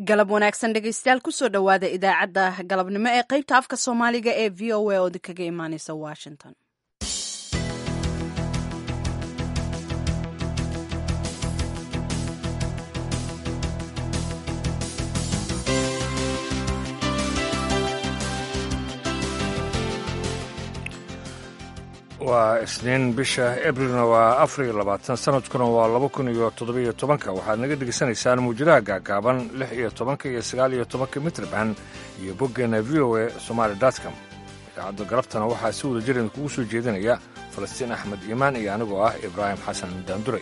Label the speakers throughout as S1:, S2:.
S1: galab wanaagsan dhegeystayaal kusoo dhowaada idaacadda galabnimo ee qeybta afka soomaaliga ee v o a oo kaga imaaneysa washington
S2: waa isniin bisha abrilna waa afar iyo labaatan sanadkuna waa laba kun iyo toddobiyo tobanka waxaad naga degeysanaysaan muujadaha gaagaaban lix iyo tobanka iyo sagaal iyo tobanka mitrban iyo boggeena v o a somaali dotcom idaacadda galabtana waxaa si wada jiran kugu soo jeedinaya falastiin axmed iimaan iyo anigoo ah ibraahim xasan daanduray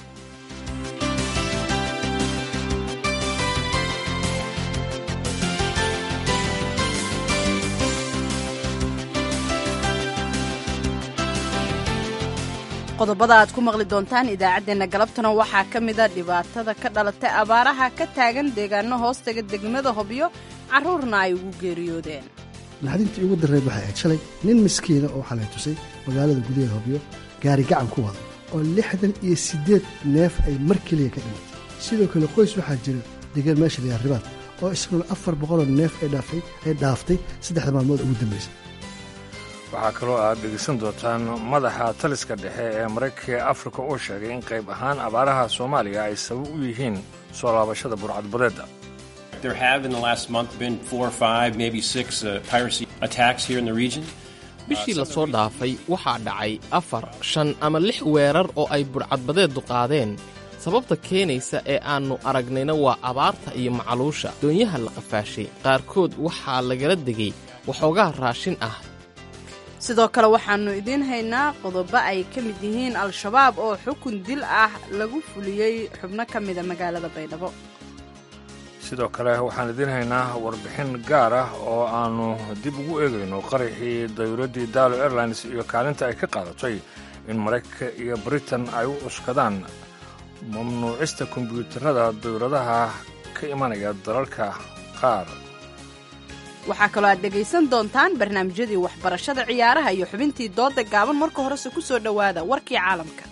S1: qodobada aad ku maqli doontaan idaacaddeenna galabtana waxaa ka mida dhibaatada ka dhalatay abaaraha ka taagan deegaano hoostaga degmada hobyo carruurna ay ugu geeriyoodeen
S3: naxdintii ugu darreed waxay ahayd shalay nin miskiina oo xalay tusay magaalada gudaheeda hobyo gaari gacan ku wada oo lixdan iyo siddeed neef ay mar keliya ka dhimatay sidoo kale qoys waxaa jira degaan meesha layaa ribaad oo isaguna afar boqoloo neef ay dhaaftay saddexda maalmood ugu dambaysa
S2: waxaa kaloo aad dhegeysan doontaan madaxa taliska dhexe ee maraykanka ee afrika oo sheegay in qayb ahaan abaaraha soomaaliya ay sabab u yihiin soo laabashada burcadbadeedda
S4: bishii la soo dhaafay waxaa dhacay afar shan ama lix weerar oo ay burcadbadeeddu qaadeen sababta keenaysa ee aannu aragnayna waa abaarta iyo macaluusha doonyaha la qafaashay qaarkood waxaa lagala degay waxoogaa raashin ah
S1: sidoo kale waxaannu idiin haynaa qodobo ay ka mid yihiin al-shabaab oo xukun dil ah lagu fuliyey xubno ka mida magaalada baydhabo
S2: sidoo kale waxaan idiin haynaa warbixin gaar ah oo aannu dib ugu eegayno qaraxii dayuuraddii daalo airlines iyo kaalinta ay ka qaadatay in maraykanka iyo britain ay u cuskadaan mamnuucista kombyuutarada dayuuradaha ka imanaya dalalka qaar
S1: waxaa kaloo aad dhegaysan doontaan barnaamijyadii waxbarashada ciyaaraha iyo xubintii doodda gaaban marka horese ku soo dhowaada warkii caalamka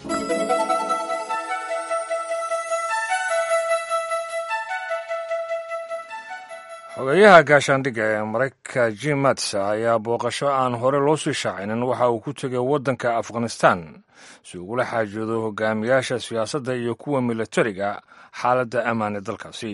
S2: xogeeyaha gaashaandhigga ee maraykanka jim mats ayaa booqasho aan hore loo sii shaacinin waxa uu ku tegay waddanka afghanistan si ugula xaajoodo hogaamiyaasha siyaasadda iyo kuwa milatariga xaaladda ammaane dalkaasi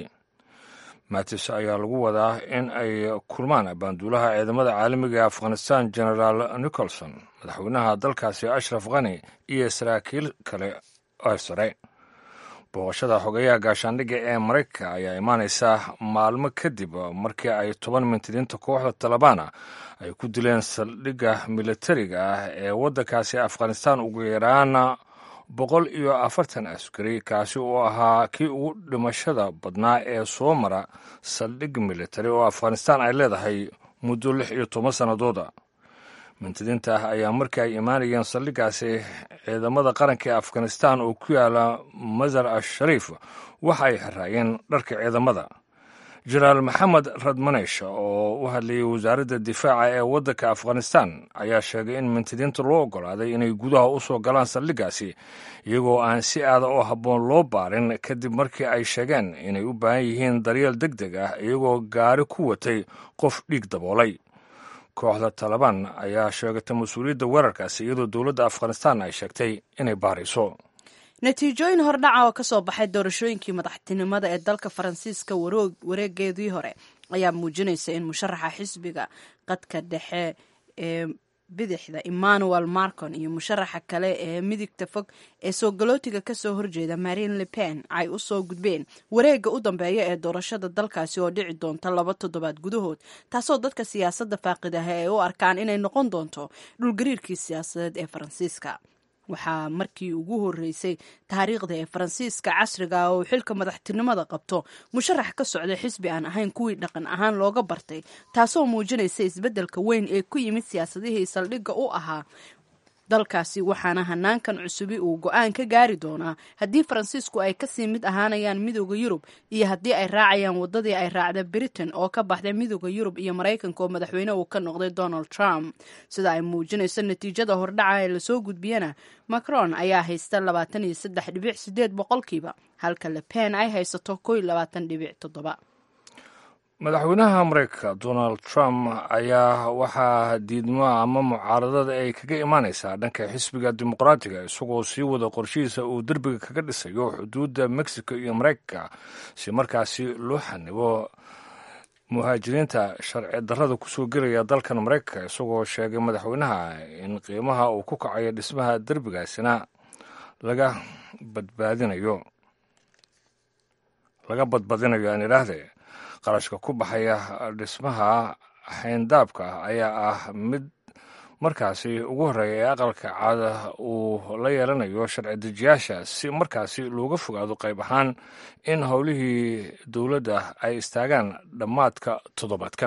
S2: matis ayaa lagu wadaa in ay kulmaan baanduulaha ciidamada caalamiga ee afghanistan genaraal nicholson madaxweynaha dalkaasi ashraf khani iyo saraakiil kale oo sare booqashada xogeeyaha gaashaandhigga ee maraykanka ayaa imaanaysa maalmo kadib markii ay toban mintidiinta kooxda talabaana ay ku dileen saldhigga milatariga ah ee waddankaasi afghanistan ugu yaraan boqol iyo afartan askari kaasi oo ahaa kii ugu dhimashada badnaa ee soo mara saldhig militari oo afghanistan ay leedahay muddo lix iyo toban sannadooda mintidiinta ah ayaa markii ay imaanayeen saldhiggaasi ciidamada qaranka ee afghanistan oo ku yaala masar ashariif waxa ay xiraayeen dharka ciidamada jenaraal maxamed radmanesh oo u hadlayay wasaaradda difaaca ee waddanka afghanistan ayaa sheegay in mintidiinta loo oggolaaday inay gudaha u soo galaan saldhiggaasi iyagoo aan si aada oo habboon loo baarin kadib markii ay sheegeen inay u baahan yihiin daryeel deg deg ah iyagoo gaari ku watay qof dhiig daboolay kooxda talabaan ayaa sheegatay mas-uuliyadda weerarkaasi iyadoo dowladda afghanistan ay sheegtay inay baarayso
S1: natiijooyin hordhaca oo ka soo baxay doorashooyinkii madaxtinimada ee dalka faransiiska wareegeedii hore ayaa muujinaysa in musharaxa xisbiga qadka dhexe ee bidixda emmanuel marcon iyo musharaxa kale ee midigta fog ee soo galootiga kasoo horjeeda marine le pen ay u soo gudbeen wareegga u dambeeya ee doorashada dalkaasi oo dhici doonta laba toddobaad gudahood taasoo dadka siyaasadda faaqidaha ay u arkaan inay noqon doonto dhulgariirkii siyaasadeed ee faransiiska waxaa markii ugu horreysay taariikhda ee faransiiska casriga oo uu xilka madaxtinimada qabto musharax ka socda xisbi aan ahayn kuwii dhaqan ahaan looga bartay taasoo muujinaysa isbeddelka weyn ee ku yimid siyaasadihii saldhigga u ahaa dalkaasi waxaana hanaankan cusubi uu go-aan ka gaari doonaa haddii faransiisku ay kasii mid ahaanayaan midooda yurub iyo haddii ay raacayaan wadadii ay raacda britain oo ka baxday midooda yurub iyo maraykanka oo madaxweyne uu ka noqday donald trump sida ay muujinayso natiijada hordhaca ee lasoo gudbiyana macron ayaa haysta labaatan iyo saddex dhibic sideed boqolkiiba halka le pen ay haysato ko iyo labaatan dhibic toddoba
S2: madaxweynaha mareykanka donald trump ayaa waxaa diidmo ama mucaaradada ay kaga imaanaysaa dhanka xisbiga dimuqraatiga isagoo sii wada qorshihiisa uu derbiga kaga dhisayo xuduudda mexico iyo mareykanka si markaasi loo xanibo muhaajiriinta sharci darrada kusoo gelaya dalkan mareykanka isagoo sheegay madaxweynaha in qiimaha uu ku kacayo dhismaha derbigaasina laga badbaadinayo laga badbadinayo aan idhaahdee qarashka ku baxaya dhismaha xayndaabka ayaa ah mid markaasi ugu horreeya ee aqalka caada uu la yeelanayo sharci dejiyaasha si markaasi looga fogaado qayb ahaan in howlihii dowladda ay istaagaan dhammaadka toddobaadkan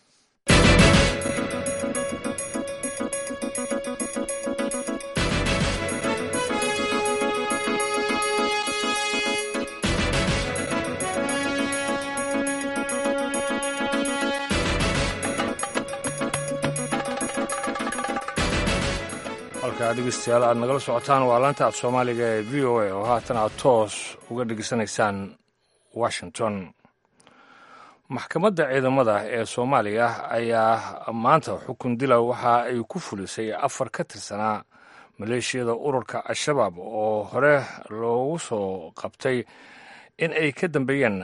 S2: halkaa dhegeystayaal aad nagala socotaan waa laanta af soomaaliga ee v o a oo haatan aad toos uga dhegeysanaysaan washington maxkamadda ciidamada ee soomaaliya ayaa maanta xukun dila waxa ay ku fulisay afar ka tirsanaa maleeshiyada ururka al-shabaab oo hore loogu soo qabtay in ay ka dambeeyeen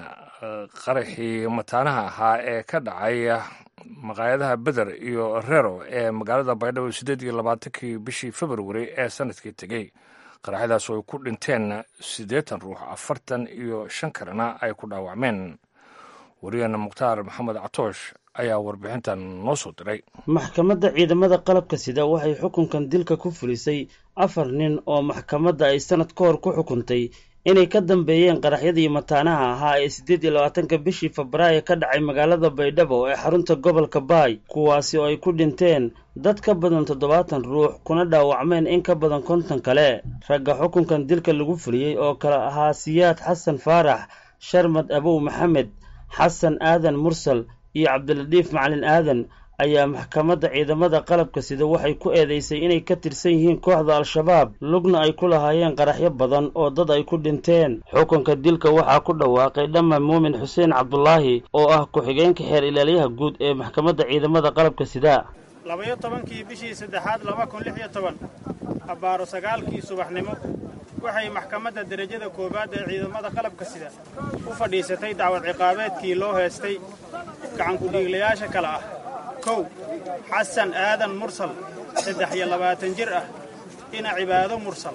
S2: qaraxii mataanaha ahaa ee ka dhacay maqaayadaha beder iyo rero ee magaalada baydhabo siddeed iyo labaatankii bishii februari ee sanadkii tegey qaraxyadaas oo ay ku dhinteen siddeetan ruux afartan iyo shan kalena ay ku dhaawacmeen wariyana mukhtaar maxamed catoosh ayaa warbixintan noo soo diray
S5: maxkamadda ciidamada qalabka sida waxay xukunkan dilka ku fulisay afar nin oo maxkamadda ay sanad ka hor ku xukuntay inay ka dambeeyeen qaraxyadii mataanaha ahaa ee siddeed iyo labaatanka bishii febraayo ka dhacay magaalada baydhabo ee xarunta gobolka baay kuwaasi oo ay ku dhinteen dad ka badan toddobaatan ruux kuna dhaawacmeen in ka badan konton kale ragga xukunkan dilka lagu fuliyey oo kale ahaa siyaad xasan faarax sharmad abow maxamed xasan aadan mursal iyo cabdiladiif macalin aadan ayaa maxkamadda ciidamada qalabka sida waxay ku eedeysay inay ka tirsan yihiin kooxda al-shabaab lugna ay ku lahaayeen qaraxyo badan oo dad ay ku dhinteen xukunka dilka waxaa ku dhawaaqay dhamma muumin xuseen cabdulaahi oo ah ku-xigeenka xeer ilaaliyaha guud ee maxkamadda ciidamada qalabka sida
S6: labayo tobankii bishii saddexaad laba kun lix iyo toban abbaaro sagaalkii subaxnimo waxay maxkamadda derajada koowaad ee ciidamada qalabka sida u fadhiisatay dacwad ciqaabeedkii loo heestay gacankudhiiglayaasha kale ah kow xasan aadan mursal saddex iyo labaatan jir ah ina cibaado mursal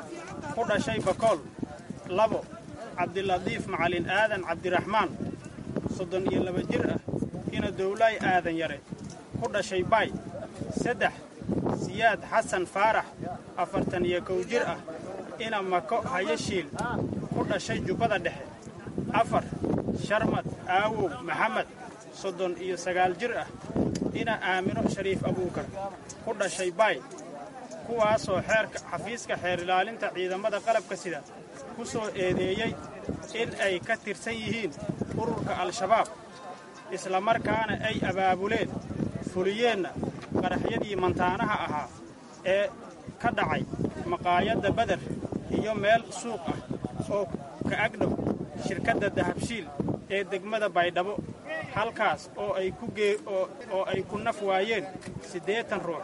S6: ku dhashay bakool labo cabdiladiif macalin aadan cabdiraxmaan soddon iyo laba jir ah ina dowlaay aadan yare ku dhashay baay saddex siyaad xasan faarax afartan iyo kow jir ah ina mako hayashiil ku dhashay jubbada dhexe afar sharmad aawow maxamed soddon iyo sagaal jir ah ina aamino shariif abuukar ku dhashay baay kuwaasoo xeerka xafiiska xeer ilaalinta ciidamada qalabka sida ku soo eedeeyey in ay ka tirsan yihiin ururka al-shabaab islamarkaana ay abaabuleen fuliyeenna qaraxyadii mantaanaha ahaa ee ka dhacay maqaayadda beder iyo meel suuq ah oo ka agdhow shirkadda dahabshiil ee degmada baydhabo halkaas oo ay ku gee oo ay ku naf waayeen siddeetan ruux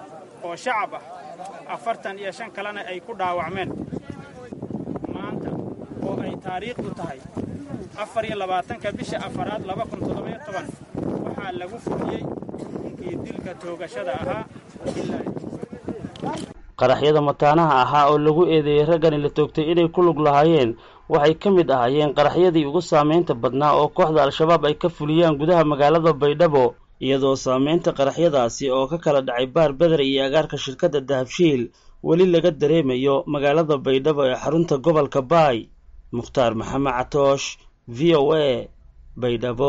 S6: oo shacab ah afartan iyo shan kalena ay ku dhaawacmeen maanta oo ay taariikhdu tahay afar iyo labaatanka bisha afaraad laba kun toddobayo toban waxaa lagu fuliyey xukunkii dilka toogashada ahaa
S5: qaraxyada mataanaha ahaa oo lagu eedeeyey raggani la toogtay inay ku lug lahaayeen waxay ka mid ahaayeen qaraxyadii ugu saamaynta badnaa oo kooxda al-shabaab ay ka fuliyaan gudaha magaalada baydhabo iyadoo saamaynta qaraxyadaasi oo ka kala dhacay baar beder iyo agaarka shirkadda dahabshiil weli laga dareemayo magaalada baydhabo ee xarunta gobolka baay mukhtaar maxamed catoosh v o a baydhabo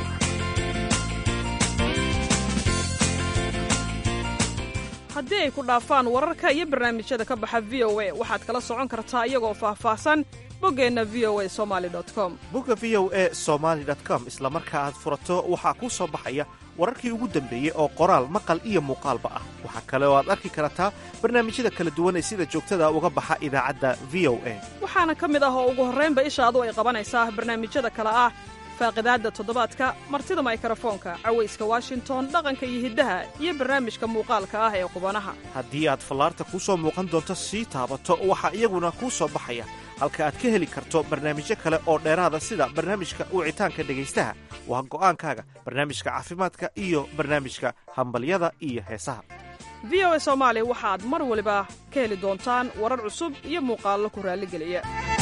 S7: haddii ay ku dhaafaan wararka iyo barnaamijyada ka baxa v o a waxaad kala socon kartaa iyagoo faahfaahsan boggeenna v o a somali com
S8: bogga v o a somaali com isla marka aad furato waxaa kuu soo baxaya wararkii ugu dambeeyey oo qoraal maqal iyo muuqaalba ah waxaa kale oo aad arki kartaa barnaamijyada kala duwan ee sida joogtada uga baxa idaacadda v o a
S7: waxaana ka mid ah oo ugu horraynba ishaadu ay qabanaysaa barnaamijyada kale ah faaqidaadda toddobaadka martida maykarafoonka cawayska washington dhaqanka iyo hiddaha iyo barnaamijka muuqaalka ah ee qubanaha
S8: haddii aad fallaarta kuu soo muuqan doonto sii taabato waxaa iyaguna kuu soo baxaya halka aad ka heli karto barnaamijyo kale oo dheeraada sida barnaamijka wicitaanka dhegaystaha waa go'aankaaga barnaamijka caafimaadka iyo barnaamijka hambalyada iyo heesaha
S7: v o a soomaali waxaad mar waliba ka heli doontaan warar cusub iyo muuqaallo ku raalligeliya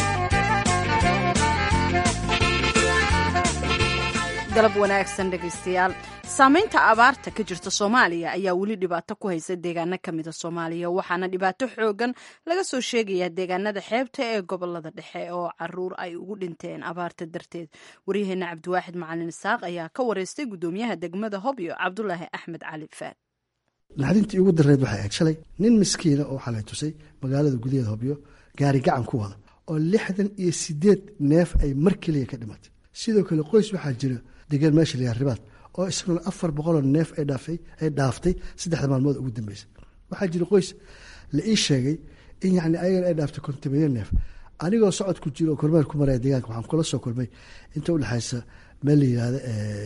S1: galab wanaagsan dhegaystayaal saamaynta abaarta ka jirta soomaaliya ayaa weli dhibaato ku haysa deegaano ka mida soomaaliya waxaana dhibaato xoogan laga soo sheegayaa deegaanada xeebta ee gobolada dhexe oo caruur ay ugu dhinteen abaarta darteed waryaheena cabdiwaaxid macalin isaaq ayaa ka wareystay gudoomiyaha degmada hobyo cabdulaahi axmed cali faad
S3: naxdintii ugu dareed waxay ahayd shalay nin miskiina oo waxaa la tusay magaalada gudaheeda hobyo gaari gacan ku wada oo lixdan iyo sideed neef ay mar keliya ka dhimatay sidoo kale qoys waxaa jira degaan meesha layaa ribaad oo isaguna afar boqoloo neef ay dhaaftay saddexda maalmood ugu dambeysa waxaa jira qoys la ii sheegay in yani ayagana ay dhaaftay kontameeyo neef anigoo socod ku jiro oo kormeer ku maraya deegaanka waxaan kula soo kulmay inta udhexaysa meel la yihahdo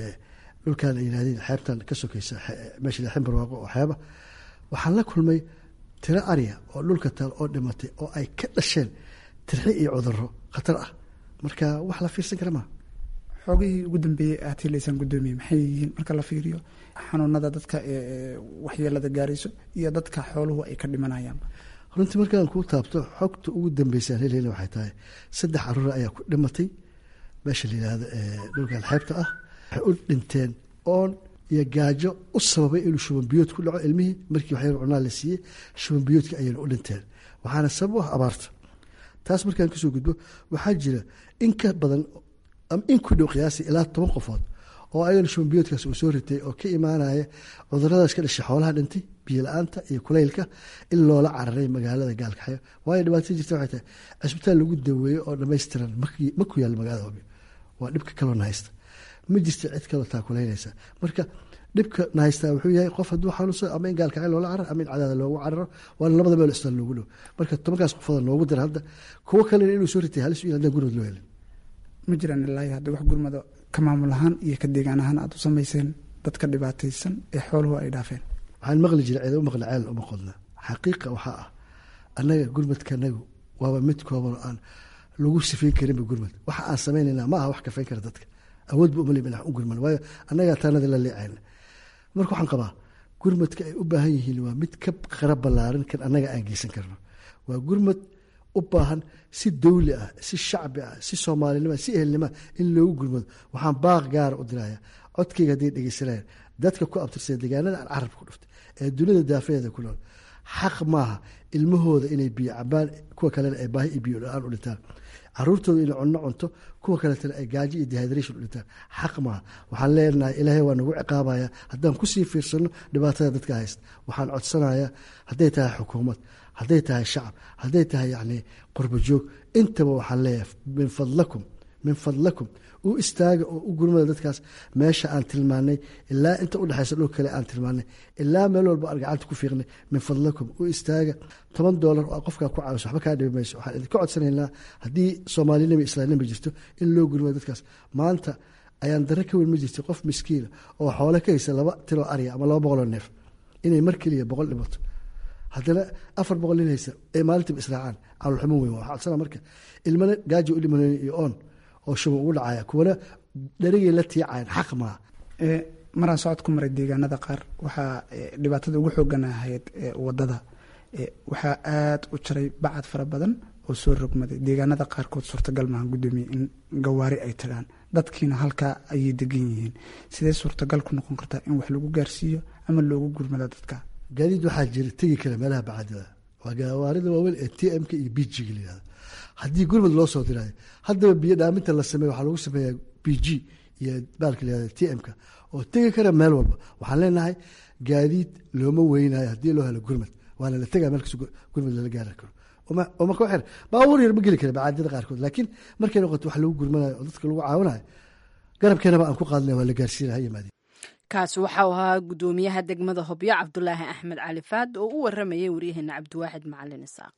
S3: dhulkan ay yihahdeen xeebtan ka sokeysa meesha la ximbarwaaqo oo xeeba waxaan la kulmay tiro arya oo dhulka taal oo dhimatay oo ay ka dhasheen tirxi iyo cuduro khatar ah marka wax la fiirsan kara maa
S9: xoogihii ugu dambeeyey aad helaysaan guddoomiye maxay yihiin marka la fiiriyo xanuunada dadka waxyeelada gaarayso iyo dadka xooluhu ay ka dhimanayaan
S3: runtii markaan kuu taabto xogta ugu dambeysaan helhel waxay tahay saddex caruur ayaa ku dhimatay meesha la yihahdo dhulkan xeebta ah waxay u dhinteen oon iyo gaajo u sababay inuu shubanbiyood ku dhaco ilmihii markii waxyar cunaa la siiyey shubanbiyoodka ayayna u dhinteen waxaana sabab u ah abaarta taas markaan kasoo gudbo waxaa jira in ka badan in ku dhow qiyaasi ilaa toban qofood oo ayagana shubanbiyoodkaas uu soo ritay oo ka imaanaya cuduradaas ka dhashay xoolaha dhintay biyo la-aanta iyo kulaylka in loola cararay magaalada gaalkaxyo waayo dhibaatada jirta waxay tahay cisbitaal lagu daweeyo oo dhammaystiran ma ku yaal magaalada hobyo waa dhibka kaloona haysta ma jirta cid kaloo taakulaynaysa marka dhibka na haystaa wuxuu yahay qof hadduu xanuunsado ama in gaalkacyo loola cararo ama in cadaada loogu cararo waana labada meel isbitaal loogu dhow marka tobankaas qofooda noogu dira hadda kuwo kalena inuu soo ritay halis u haddaan gurmad loo helin
S9: ma jiraan ilaahi hadda wax gurmado ka maamul ahaan iyo ka deegaan ahaan aad u samayseen dadka dhibaataysan ee xooluhu ay dhaafeen
S3: waxaan maqli jiray cida u maqli ceel uma qodna xaqiiqa waxaa ah annaga gurmadkanagu waaba mid kooban oo aan lagu sifayn karinba gurmad waxa aan samaynayna ma aha wax kafayn kara dadka awood ba umali u gurman waayo annagaa taanada la leecayna marka waxaan qabaa gurmadka ay u baahan yihiin waa mid ka qara ballaaran kan annaga aan geysan karno waa gurmad u baahan si dawli ah si shacbi ah si soomaalinima si ehelnima in loogu gurmado waxaan baaq gaara u diraya codkayga hadday dhegeysanayaan dadka ku abtirsada deegaanada aan carabka ku dhuftay ee dunida daafaheeda ku nool xaq maaha ilmahooda inay biyo cabaan kuwa kalena ay baahi iyo biyo la-aan u dhintaan caruurtooda inay cunno cunto kuwa kaletana ay gaajo iyo dehydration u dhintaan xaq maaha waxaan leenahay ilaahay waa nagu ciqaabaya haddaan kusii fiirsano dhibaatada dadka haysta waxaan codsanayaa hadday tahay xukuumad hadday tahay shacab hadday tahay yacni qurbo joog intaba waxaan leeyahay min fadlakum min fadlakum u istaaga oo u gurmada dadkaas meesha aan tilmaanay ilaa inta udhexaysa dhul kale aan tilmaanay ilaa meel walba aan gacanta ku fiiqnay min fadlakum u istaaga toban doolar oo qofkaa ku caawiso waxba kaa dhibi mayso waxaan idinka codsanaynaa haddii soomaalinima islaamnima jirto in loo gurmado dadkaas maanta ayaan darre ka weyn ma jirta qof miskiina oo xoole ka haysa laba tiloo arya ama laba boqoloo neef inay mar keliya boqol dhimato haddana afar boqol nin haysa ee maalintiiba israacaan caalulxumo weyn waxaa codsana marka ilmana gaajo u dhimanayna iyo oon oo shuban ugu dhacaya kuwana dharigay la tiicayan xaq maaha
S9: maraan socod ku maray deegaanada qaar waxaa dhibaatada ugu xoogan ahayd wadada waxaa aada u jaray bacad fara badan oo soo rogmaday deegaanada qaarkood suurtagal maaha guddoomiye in gawaari ay tagaan dadkiina halkaa ayay degan yihiin sidee suurtagal ku noqon kartaa in wax lagu gaarsiiyo ama loogu gurmado dadka
S3: gaadiid waxaa jira tegi kara meelaha bacadada waa gawaarida waaweyn ee t m-ka iyo b g-ga layihahdo haddii gurmad loo soo diraayo haddaba biyo dhaaminta la sameeyo waxaa lagu sameeyaa b g iyo baalka layihahdo t m-ka oo tegi kara meel walba waxaan leenahay gaadiid looma weynayo haddii loo helo gurmad waana la tegaa meel kasta gurmad lala gaari karo oma ka xir baabuur yar ma geli kara bacaadada qaarkood laakiin markay noqoto wax lagu gurmanayo oo dadka lagu caawinayo garabkeenaba aan ku qaadnay waa la gaarsiinaya ha yimaadeen
S1: kaas waxau ahaa guddoomiyaha degmada hobyo cabdulaahi axmed cali faad oo u waramayay waryaheena cabdiwaaxid macalin isaaq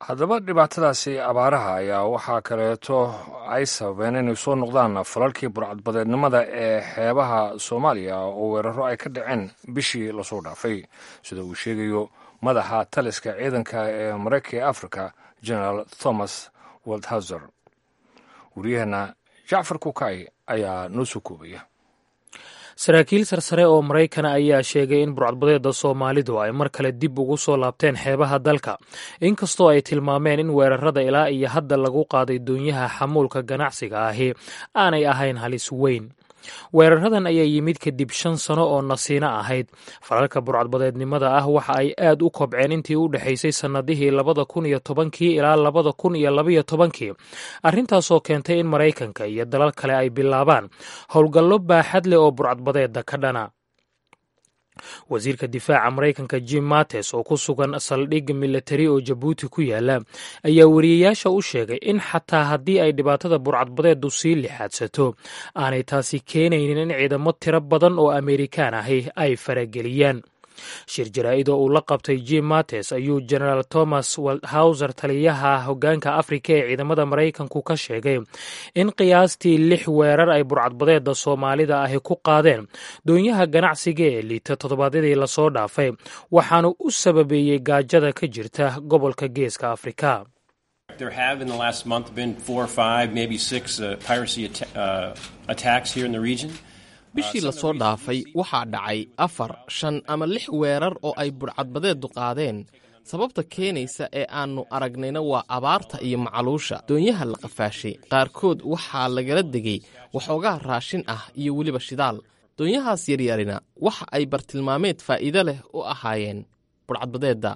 S2: haddaba dhibaatadaasi abaaraha ayaa waxaa kaleeto ay sababeen inay soo noqdaan falalkii burcadbadeednimada ee xeebaha soomaaliya oo weeraro ay ka dhaceen bishii lasoo dhaafay sida uu sheegayo madaxa taliska ciidanka ee maraykanka ee africa generaal thomas waldhauser wariyaheenna jacfar kukay ayaa noo soo koobaya
S10: saraakiil sarsare oo maraykana ayaa sheegay in burcadbadeeda soomaalidu ay mar kale dib ugu soo laabteen xeebaha dalka inkastoo ay tilmaameen in weerarada ilaa iyo hadda lagu qaaday doonyaha xamuulka ganacsiga ahi aanay ahayn halis weyn weeraradan ayaa yimid kadib shan sano oo nasiino ahayd falalka burcadbadeednimada ah waxa ay aad u kobceen intii u dhexaysay sannadihii labada kun iyo tobankii ilaa labada kun iyo labaiyo tobankii arrintaasoo keentay in maraykanka iyo dalal kale ay bilaabaan howlgallo baaxad leh oo burcadbadeeda ka dhana wasiirka difaaca maraykanka jim mates oo ku sugan saldhig milatari oo jabuuti ku yaala ayaa wariyayaasha u sheegay in xataa haddii ay dhibaatada burcadbadeedu sii lixaadsato aanay taasi keenaynin in ciidamo tiro badan oo amerikaan ahi ay farageliyaan shir jaraa'id oo uu la qabtay jim mates ayuu generaal thomas waldhauser taliyaha hoggaanka afrika ee ciidamada maraykanku ka sheegay in qiyaastii lix weerar ay burcadbadeeda soomaalida ahi ku qaadeen doonyaha ganacsiga ee liita toddobaadyadii lasoo dhaafay waxaanu u sababeeyey gaajada ka jirta gobolka geeska afrika
S11: There have in the last month been four or five, maybe six uh, piracy at- uh, attacks here in the region.
S4: bishii lasoo dhaafay waxaa dhacay afar shan ama lix weerar oo ay burcadbadeedu qaadeen sababta keenaysa ee aannu aragnayna waa abaarta iyo macaluusha doonyaha la qafaashay qaarkood waxaa lagala degay waxoogaa raashin ah iyo weliba shidaal doonyahaas yaryarina waxa ay bartilmaameed faa'iido leh u ahaayeen burcadbadeedda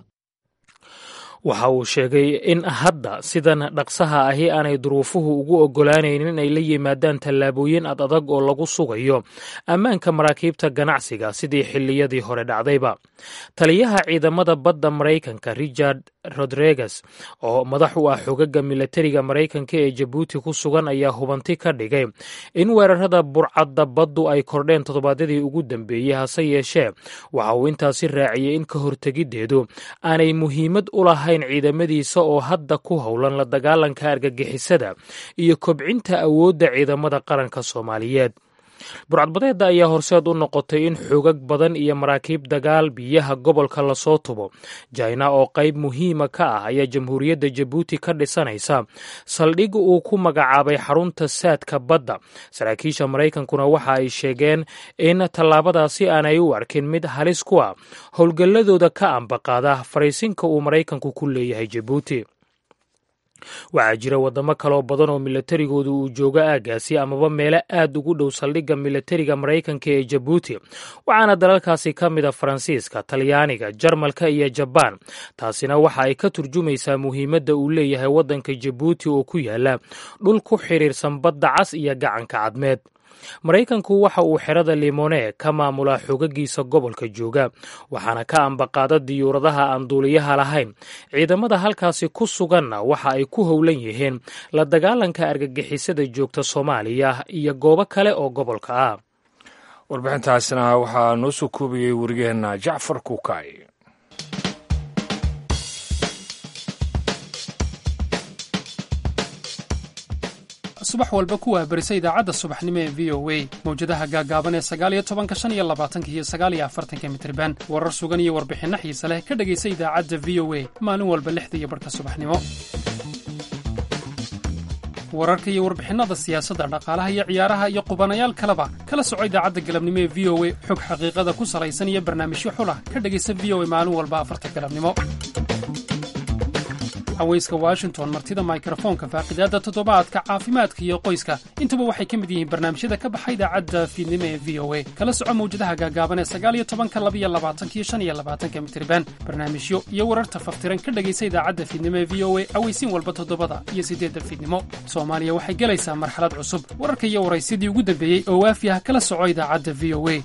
S10: waxa uu sheegay in hadda sidan dhaqsaha ahi aanay duruufuhu ugu oggolaanaynin inay la yimaadaan tallaabooyin ad adag oo lagu sugayo ammaanka maraakiibta ganacsiga sidii xilliyadii hore dhacdayba taliyaha ciidamada badda maraykanka richard rodriguez oo madax u ah xogaga milatariga maraykanka ee jabuuti ku sugan ayaa hubanti ka dhigay in weerarada burcadda baddu ay kordheen toddobaadyadii ugu dambeeyey hase yeeshee waxa uu intaasi raaciyey in ka hortegiddeedu aanay muhiimad u lahayn ciidamadiisa oo hadda ku howlan la dagaalanka argagixisada iyo kobcinta awoodda ciidamada qaranka soomaaliyeed burcadbadeedda ayaa horseed u noqotay in xoogag badan iyo maraakiib dagaal biyaha gobolka lasoo tubo jaina oo qayb muhiima ka ah ayaa jamhuuriyadda jabuuti ka dhisanaysa saldhig uu ku magacaabay xarunta saadka badda saraakiisha maraykankuna waxa ay sheegeen in tallaabadaasi aanay u arkin mid halis ku ah howlgalladooda ka ambaqaada fariisinka uu maraykanku ku leeyahay jabuuti waxaa jira waddamo kaloo badan oo milatarigooda uu joogo aaggaasi amaba meelo aad ugu dhow saldhigga milatariga maraykanka ee jabuuti waxaana dalalkaasi ka mid a faransiiska talyaaniga jarmalka iyo jabaan taasina waxa ay ka turjumaysaa muhiimadda uu leeyahay waddanka jabuuti oo ku yaala dhul ku xidhiirsan badda cas iyo gacanka cadmeed maraykanku waxa uu xerada limone ka maamulaa xogagiisa gobolka jooga waxaana ka ambaqaada diyuuradaha aan duuliyaha lahayn ciidamada halkaasi ku suganna waxa ay ku howlan yihiin la dagaalanka argagixisada joogta soomaaliya iyo goobo kale oo gobolka ah
S2: warbixintaasina waxaa noo soo koobiyey warigeenna jacfar kuukay
S12: subax walba ku waabarisa idaacadda subaxnimo ee v o a mawjadaha gaagaaban ee sagaaliyo tobanka shan iyo labaatanka iyo sagaaliyo afartanka mitriban warar sugan iyo warbixinno xiise leh ka dhegaysa idaacadda v o a maalin walba lixda iyo barhka subaxnimo wararka iyo warbixinnada siyaasadda dhaqaalaha iyo ciyaaraha iyo qubanayaal kaleba kala soco idaacadda galabnimo ee v o a xog xaqiiqada ku salaysan iyo barnaamijyo xulah ka dhegaysa v o a maalin walba afarta galabnimo haweyska washington martida mikrofoonka faaqidaadda toddobaadka caafimaadka iyo qoyska intuba waxay ka mid yihiin barnaamijyada ka baxa idaacadda fiidnimo ee v o a kala soco mawjadaha gaagaaban ee sagaaliyo tobanka labiyo labaatanka iyo shan iyo labaatanka mitriban barnaamijyo iyo wararta faftiran ka dhegaysa idaacadda fiidnimo ee v o a aweysiin walba toddobada iyo siddeedda fiidnimo soomaaliya waxay gelaysaa marxalad cusub wararka iyo waraysidii ugu dambeeyey oo waafi ah kala soco idaacadda v o a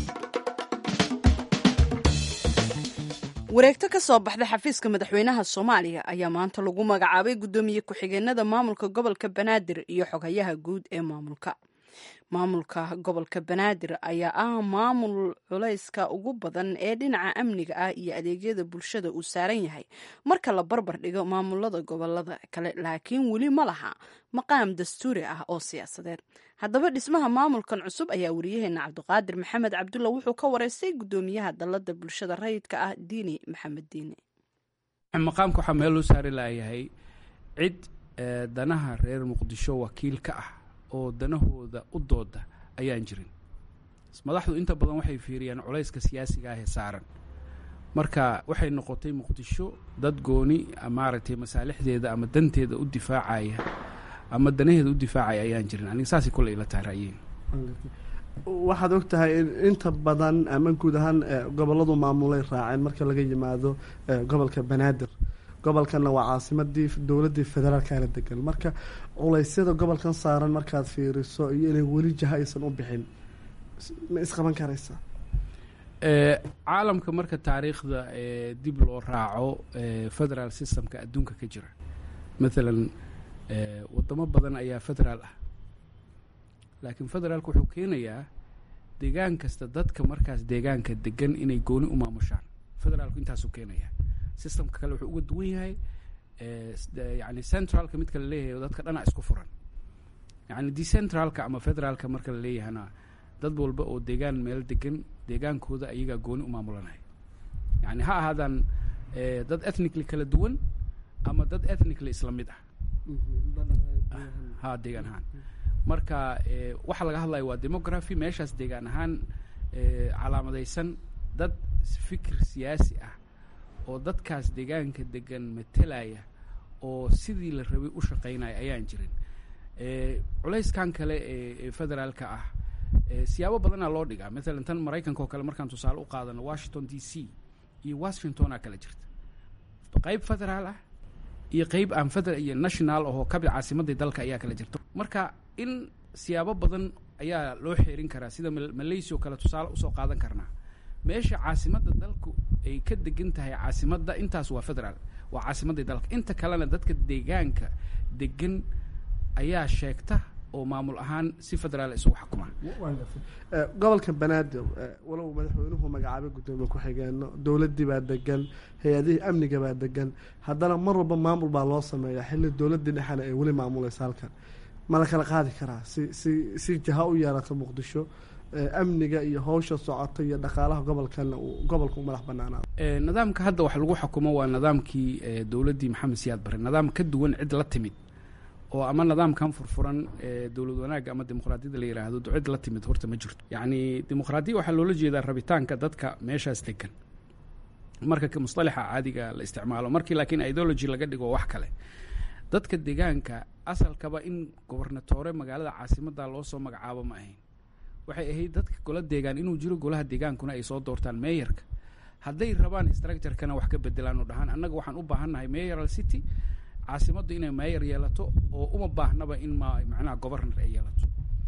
S1: wareegto ka soo baxda xafiiska madaxweynaha soomaaliya ayaa maanta lagu magacaabay guddoomiye ku-xigeenada maamulka gobolka banaadir iyo xogayaha guud ee maamulka maamulka gobolka banaadir ayaa ah maamul culayska ugu badan ee dhinaca amniga ah iyo adeegyada bulshada uu saaran yahay marka la barbar dhigo maamulada gobolada kale laakiin weli ma laha maqaam dastuuri ah oo siyaasadeed haddaba dhismaha maamulkan cusub ayaa wariyaheena cabdiqaadir maxamed cabdulla wuxuu ka wareystay gudoomiyaha dalada bulshada rayidka ah diini maxamed diine
S13: maqaamka waxaa meel loo saari laayahay cid danaha reer muqdisho wakiil ka ah oo danahooda u dooda ayaan jirin madaxdu inta badan waxay fiiriyaan culayska siyaasiga ah ee saaran marka waxay noqotay muqdisho dad gooni maaragtay masaalixdeeda ama danteeda u difaacaya ama danaheeda u difaacaya ayaan jirin aniga saasay kule ila tahay ra'yiin
S14: waxaad og tahay in inta badan ama guud ahaan gobolladu maamulay raaceen marka laga yimaado gobolka banaadir gobolkanna waa caasimadii dowladdii federaalkana degan marka culeysyada gobolkan saaran markaad fiiriso iyo inay weli jaha aysan u bixin ma isqaban karaysaa
S13: caalamka marka taariikhda dib loo raaco federal systemka adduunka ka jira maalan wadamo badan ayaa federaal ah laakiin federaalka wuxuu keenayaa deegaan kasta dadka markaas deegaanka degan inay gooni u maamushaan federaalku intaasuu keenayaa systemka kale wuxuu uga duwan yahay yani centralka midka la leeyahay dadka dhana isku furan yani decentralka ama federaalka marka la leeyahana dad walba oo deegaan meel degan deegaankooda ayagaa gooni u maamulanaya yani ha ahaadaan dad ethnically kala duwan ama dad ethnically isla mid ah ha deegaan ahaan marka waxaa laga hadlaya waa demography meeshaas deegaan ahaan calaamadaysan dad fikir siyaasi ah oo dadkaas deegaanka degan matelaya oo sidii la rabay u shaqaynaya ayaan jirin culayskan kale ee federaalka ah siyaabo badanaa loo dhigaa maalan tan maraykanka oo kale markaan tusaale u qaadano washington d c iyo washingtona kala jirta qeyb federaal ah iyo qeyb aan federal iyo national ahoo kabi caasimadii dalka ayaa kala jirta marka in siyaabo badan ayaa loo xeerin karaa sida malaysia oo kale tusaale usoo qaadan karnaa meesha caasimadda dalku ay ka degan tahay caasimadda intaas waa federaal waa caasimadii dalka inta kalena dadka deegaanka degan ayaa sheegta oo maamul ahaan si federaal isugu xukuma
S14: gobolka banaadir walow madaxweynuhu magacaabay guddoomiye ku-xigeeno dowladdii baa degan hay-adihii amniga baa degan haddana mar walba maamul baa loo sameeyaa xilli dowladdii dhexena ay weli maamulaysa halkan ma la kala qaadi karaa si si si jaha u yeerato muqdisho amniga iyo howsha socota iyo dhaqaalaha gobolkana uu gobolka u madax banaanaado
S13: nidaamka hadda wax lagu xukumo waa nidaamkii dowladdii maxamed siyaad bare nidaam ka duwan cid la timid oo ama nidaamkan furfuran dowlad wanaagga ama dimuqraadiyadda la yidhaahdo cid la timid horta ma jirto yacni dimuqraadiya waxaa loola jeedaa rabitaanka dadka meeshaas degan marka mustalaxa caadiga la isticmaalo markii laakiin ideology laga dhigo wax kale dadka deegaanka asalkaba in gobernatore magaalada caasimadda loo soo magacaabo ma ahayn waxay ahayd dadka gola deegaan inuu jiro golaha deegaankuna ay soo doortaan meeyarka hadday rabaan structurekana wax ka bedelaan oo dhahaan annaga waxaan u baahannahay mayoral city caasimaddu inay mayor yeelato oo uma baahnaba in ma macnaha governor ay yeelato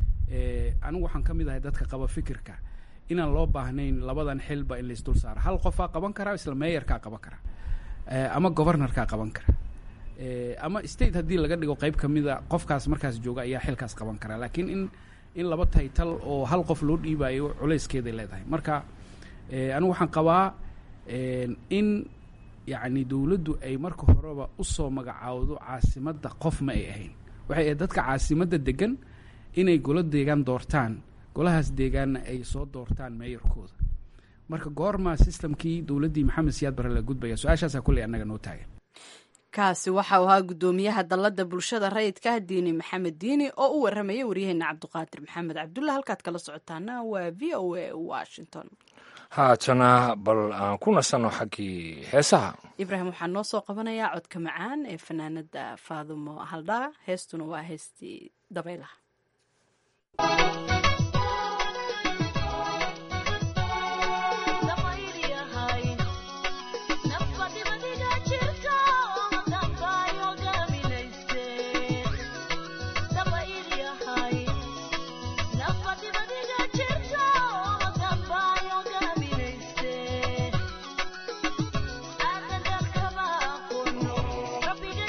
S13: anigu waxaan ka mid ahay dadka qaba fikirka inaan loo baahnayn labadan xilba in laisdul saaro hal qofaa qaban karaa isla meeyarkaa qaban kara ama governorkaa qaban kara ama state haddii laga dhigo qeyb ka mida qofkaas markaas jooga ayaa xilkaas qaban karaa laakiin in in laba taytal oo hal qof loo dhiibayo culayskeeday leedahay marka anigu waxaan qabaa in yacni dowladdu ay marka horeba usoo magacaawdo caasimadda qof ma ay ahayn waxay ahayd dadka caasimadda degan inay golo deegaan doortaan golahaas deegaanna ay soo doortaan meeyarkooda marka goormaa systemkii dowladdii maxamed siyaad bare la gudbaya su-aashaasaa kulley annaga noo taagan
S1: kaasi waxau ahaa guddoomiyaha dalladda bulshada rayidka diini maxamed diini oo u warramaya waryaheena cabdiqaadir maxamed cabdulla halkaad kala socotaana waa v o a washington
S2: haatana bal aan ku nasanno xaggii heesaha
S1: ibraahim waxaa noo soo qabanayaa codka macaan ee fanaanada faadumo haldhaa heestuna waa heestii dabaylaha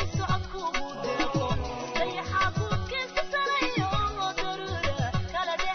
S15: Kala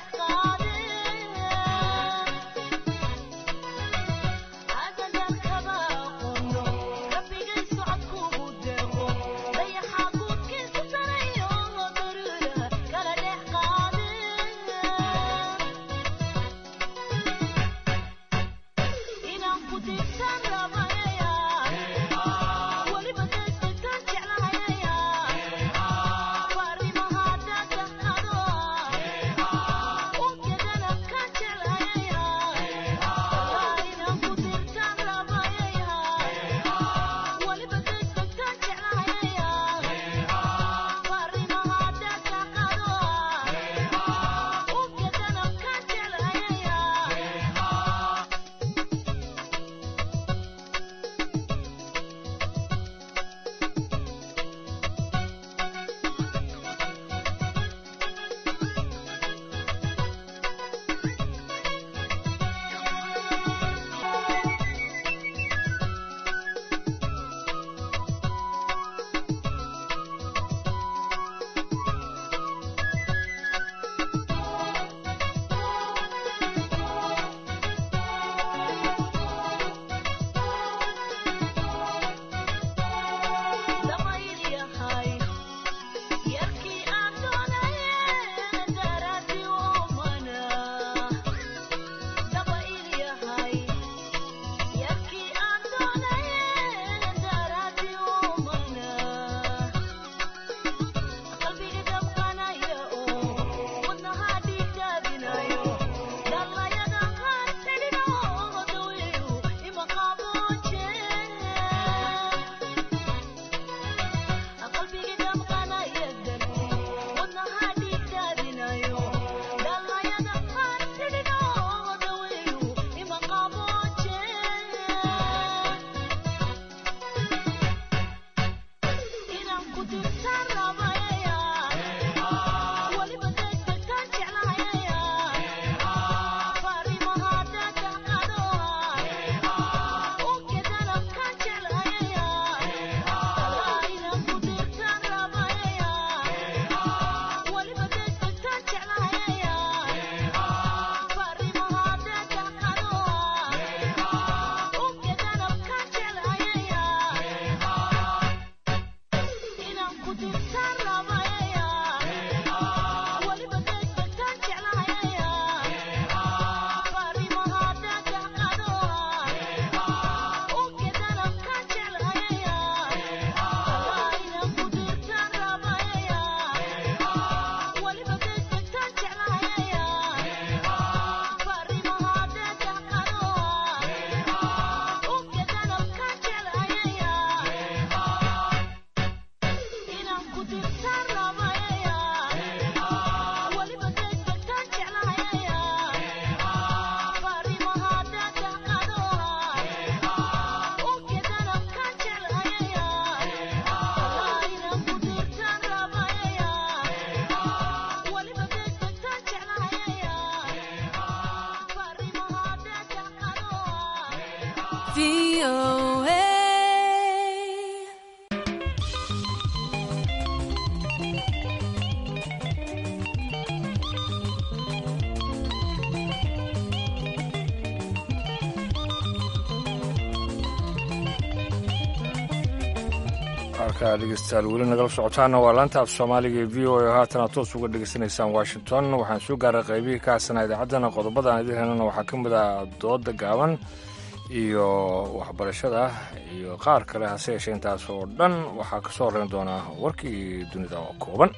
S2: halkaa dhegeystayaal weli nagala socotaana waa laanta af soomaaliga ee v o a haatana toos uga dhegeysanaysaan washington waxaan soo gaaray qaybihii ka hasanaa idaacaddana qodobadaan idin helana waxaa ka mid ah dooda gaaban iyo waxbarashada iyo qaar kale hase yeeshee intaas oo dhan waxaa ka soo horeyn doonaa warkii dunida oo kooban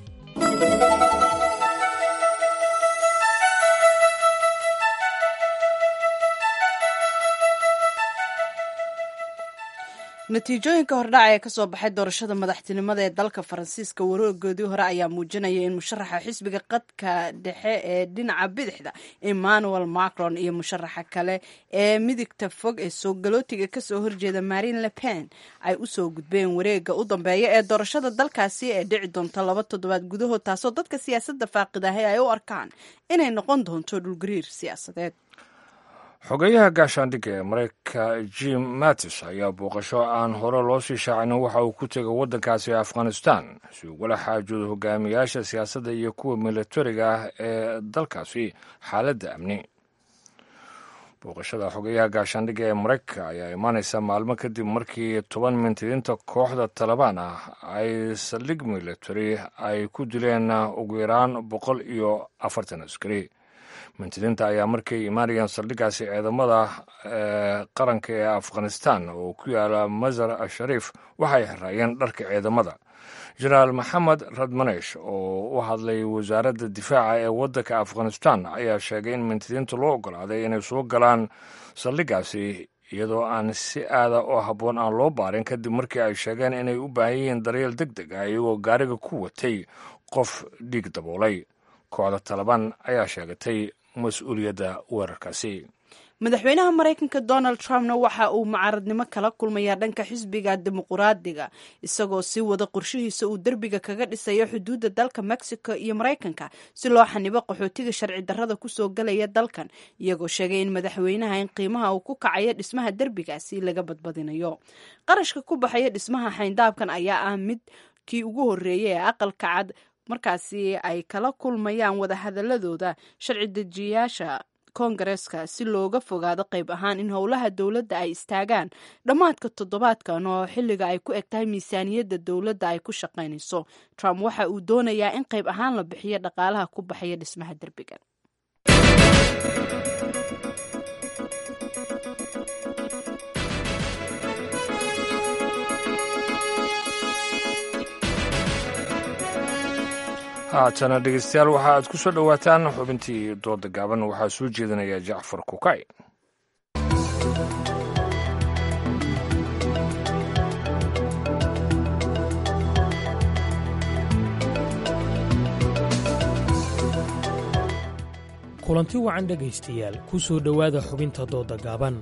S1: natiijooyinka hordhaca ee kasoo baxay doorashada madaxtinimada ee dalka faransiiska waroogoodii hore ayaa muujinaya in musharaxa xisbiga qadka dhexe ee dhinaca bidixda emmanuel macron iyo musharaxa kale ee midigta fog ee soogalootiga kasoo horjeeda marine le pen ay usoo gudbeen wareega u dambeeya ee doorashada dalkaasi ee dhici doonta laba toddobaad gudahood taasoo dadka siyaasadda faaqidahay ay u arkaan inay noqon doonto dhulgariir siyaasadeed
S2: xogeyaha gaashaandhigga ee mareykanka jim mattis ayaa booqasho aan hore loo sii shaacinin waxa uu ku tegay waddankaasi afghanistan si ugala xaajoodo hogaamiyaasha siyaasadda iyo kuwa milatariga ah ee dalkaasi xaaladda amni booqashada xogeyaha gaashaandhigga ee mareykanka ayaa imaanaysa maalmo kadib markii toban mintidiinta kooxda talabaan ah ay saldhig milatari ay ku dileen ugu yaraan boqol iyo afartan askari mintidiinta ayaa markay imaanayeen saldhiggaasi ciidamada qaranka ee afghanistan oo ku yaala masar ashariif waxay xiraayeen dharka ciidamada jenaraal maxamed radmanesh oo u hadlay wasaaradda difaaca ee waddanka afghanistan ayaa sheegay in mintidiinta loo ogolaaday inay soo galaan saldhiggaasi iyadoo aan si aada oo habboon aan loo baarin kadib markii ay sheegeen inay u baahan yihiin daryeel deg deg ah iyagoo gaariga ku watay qof dhiig daboolay kooxda talabaan ayaa sheegatay mas-uuliyadda weerarkaasi
S1: madaxweynaha maraykanka donald trumpna waxa uu mucaaradnimo kala kulmayaa dhanka xisbiga dimuquraadiga isagoo sii wada qorshihiisa uu derbiga kaga dhisayo xuduudda dalka mexico iyo maraykanka si loo xanibo qaxootiga sharci darrada kusoo galaya dalkan iyagoo sheegay in madaxweynaha in qiimaha uu ku kacayo dhismaha derbigaasi laga badbadinayo qarashka ku baxaya dhismaha xayndaabkan ayaa ah mid kii ugu horreeyay ee aqalka cad markaasi ay kala kulmayaan wadahadaladooda sharci dejiyaasha koongareeska si looga fogaado qayb ahaan in howlaha dowladda ay istaagaan dhammaadka toddobaadkan oo xilliga ay ku eg tahay miisaaniyadda dowladda ay ku shaqaynayso trump waxa uu doonayaa in qayb ahaan la bixiyo dhaqaalaha ku baxaya dhismaha derbigan
S2: haatana dhegeystayaal waxa aad ku soo dhowaataan xubintii dooda gaaban waxaa soo jeedinaya jacfar kukay
S10: kulanti wacan dhegaystayaal ku soo dhowaada xubinta dooda gaaban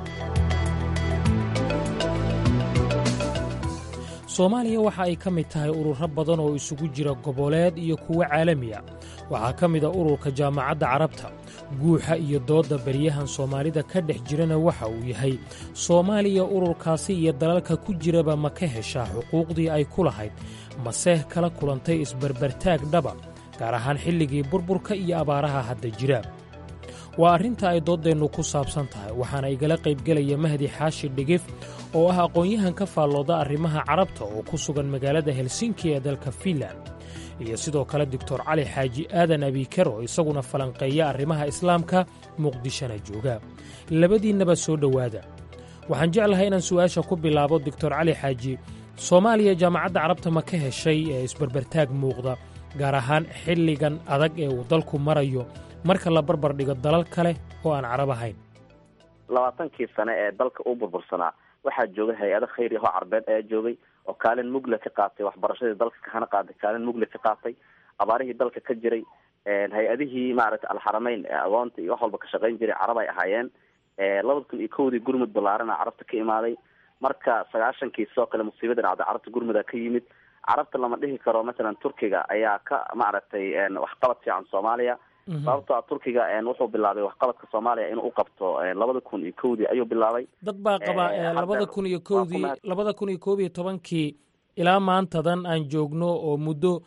S10: soomaaliya waxa ay ka mid tahay ururo badan oo isugu jira goboleed iyo kuwo caalami a waxaa ka mid a ururka jaamacadda carabta guuxa iyo doodda beryahan soomaalida ka dhex jirana waxa uu yahay soomaaliya ururkaasi iyo dalalka ku jiraba ma ka heshaa xuquuqdii ay ku lahayd maseh kala kulantay isbarbartaag dhaba gaar ahaan xilligii burburka iyo abaaraha hadda jira waa arrinta ay dooddeennu ku saabsan tahay waxaana igala qaybgelaya mahdi xaashi dhigif oo ah aqoon-yahan ka faallooda arrimaha carabta oo ku sugan magaalada helsinki ee dalka fiinlan iyo sidoo kale doctor cali xaaji aadan abiiker oo isaguna falanqeeya arrimaha islaamka muqdishona jooga labadiinnaba soo dhowaada waxaan jeclahay inaan su'aasha ku bilaabo doctor cali xaaji soomaaliya jaamacadda carabta ma ka heshay ee isbarbartaag muuqda gaar ahaan xilligan adag ee uu dalku marayo marka la barbar dhigo dalal kale oo aan carab ahayn
S15: labaatankii sane ee dalka uu burbursanaa waxaa joogay hay-ado khayri ahoo carbeed ayaa joogay oo kaalin mugle ka qaatay waxbarashadii dalka kahana qaaday kaalin mugle ka qaatay abaarihii dalka ka jiray hay-adihii maaragtay alxarameyn ee agoonta iyo wax walba ka shaqayn jiray carab ay ahaayeen labada kun iyo kowdii gurmud ballaarana carabta ka imaaday marka sagaashankii sidoo kale musiibada dhacday carabta gurmuda ka yimid carabta lama dhihi karo mathalan turkiga ayaa ka maaragtay waxqabad fiican soomaaliya sababto a turkiga wuxuu bilaabay waxqabadka soomaaliya inuu u qabto labada kun iyo kowdii ayuu bilaabay
S10: dad baa qaba labada kun iyo kowdii labada kun iyo koob iyo tobankii ilaa maantadan aan joogno oo muddo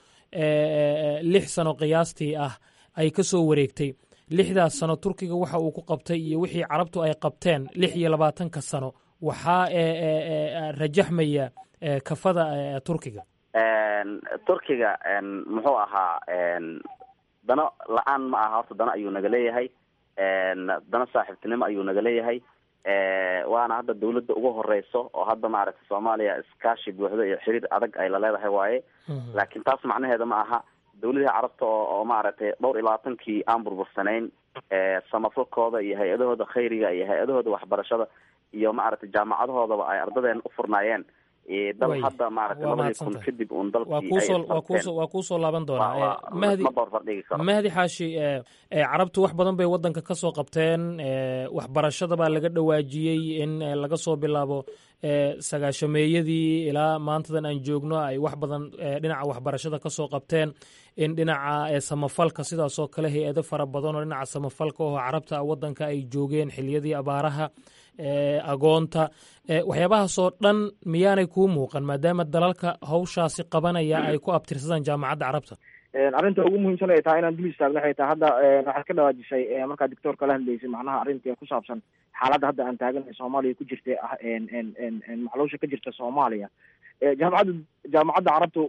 S10: lix sano qiyaastii ah ay ka soo wareegtay lixdaas sano turkiga waxa uu ku qabtay iyo wixii carabtu ay qabteen lix iyo labaatanka sano waxaa rajaxmaya kafada turkiga
S15: turkiga muxuu ahaa dano la-aan ma aha horta dano ayuu naga leeyahay dano saaxiibtinimo ayuu naga leeyahay waana hadda dawladda ugu horeyso oo hadda maaragtay soomaaliya iskaashi buuxdo iyo xiriir adag ay la leedahay waaye laakiin taas macnaheeda ma aha dawladihii carabta oo oo maaragtay dhowr iyo labaatankii aan burbursanayn samafalkooda iyo hay-adahooda khayriga iyo hay-adahooda waxbarashada iyo maaragtay jaamacadahoodaba ay ardadeena u furnaayeen dal hadda maaragtay labadii kun kadib uun dalkii
S10: waa kuusoo laaban doonaa mahdi mahdi xaashi carabtu wax badan bay waddanka ka soo qabteen waxbarashada baa laga dhawaajiyey in laga soo bilaabo sagaashameeyadii ilaa maantadan aan joogno ay wax badan dhinaca waxbarashada ka soo qabteen in dhinaca samafalka sidaasoo kale hay-ado fara badan oo dhinaca samafalka oo carabta waddanka ay joogeen xiliyadii abaaraha agoonta waxyaabahaasoo dhan miyaanay kuu muuqan maadaama dalalka hawshaasi qabanaya ay ku abtirsadaan jaamacadda carabta
S16: arrinta ugu muhiimsan ay tahay inaan dul istaagno waxay tahay hadda waxaad ka dhawaajisay markaa doctoorka la hadlaysay macnaha arrinta ku saabsan xaaladda hadda aan taaganahay soomaaliya ku jirta ah maxluusha ka jirta soomaaliya jaamacadda jaamacadda carabtu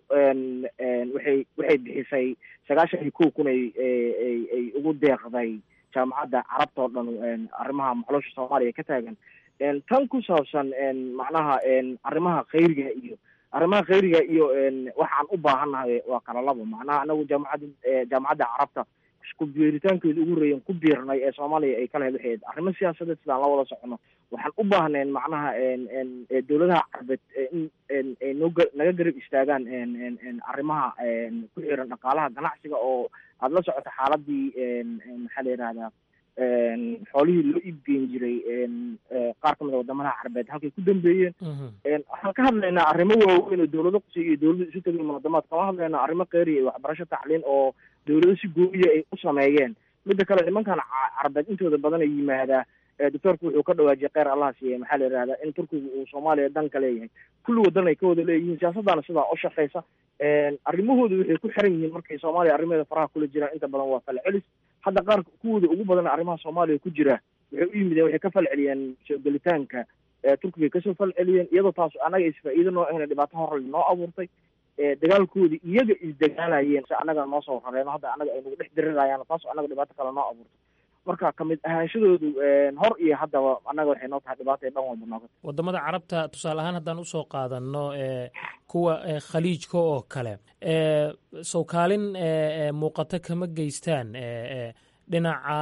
S16: waxay waxay bixisay sagaashan iyo kow kun ay ay ay ugu deeqday jaamacadda carabta oo dhan arrimaha maxluusha soomaaliya ka taagan tan ku saabsan macnaha arrimaha khayriga iyo arrimaha khayriga iyo waxaan u baahannahay waa kala labo macnaha anagu jaamacadda jaamacadda carabta ku biiritaankeedu ugu horeeyan ku biirnay ee soomaaliya ay kala helahayd arrimo siyaasadeed sidaan la wada socono waxaan u baahnayn macnaha dowladaha carabeed in ay noo naga garab istaagaan arrimaha ku xiran dhaqaalaha ganacsiga oo aada la socoto xaaladii maxaa la yihahdaa xoolihii loo iibgeyn jiray qaar kamid a wadamadaha carabeed halkay ku dambeeyeen waxaan ka hadlaynaa arrimo waaweyn oo dowlado qusay iyo dowlado isu tegay munaadamaad kama hadlaynaa arrimo kheyriya iyo waxbarasho tacliin oo dowlado si gooyiya ay u sameeyeen midda kale nimankan carabeed intooda badan ay yimaadaa doctoorku wuxuu ka dhawaajiyay kheyr allah siiye maxaa la yihahdaa in turkigu uu soomaaliya dan ka leeyahay kulli wadan ay ka wada leeyihiin siyaasaddaana sidaa u shaqeysa arrimahooda waxay ku xiran yihiin markay soomaaliya arrimaheeda faraha kula jiraan inta badan waa falcelis hadda qaar kuwooda ugu badan arrimaha soomaaliya ku jira waxay u yimideen waxay ka falceliyeen soo gelitaanka turkiga kasoo falceliyeen iyadoo taas annaga isfaa-iido noo ahna dhibaato horle noo abuurtay dagaalkoodi iyaga isdagaalayeen si annaga noo soo rareeno hadda annaga ay nagu dhex dirirayaan taas annaga dhibaato kale noo abuurtay marka kamid ahaanshadoodu hor iyo haddaba annaga waxay noo tahay dhibaato dhan walba nooga
S10: wadamada carabta tusaale ahaan haddaan usoo qaadano kuwa khaliijka oo kale sow kaalin muuqato kama geystaan dhinaca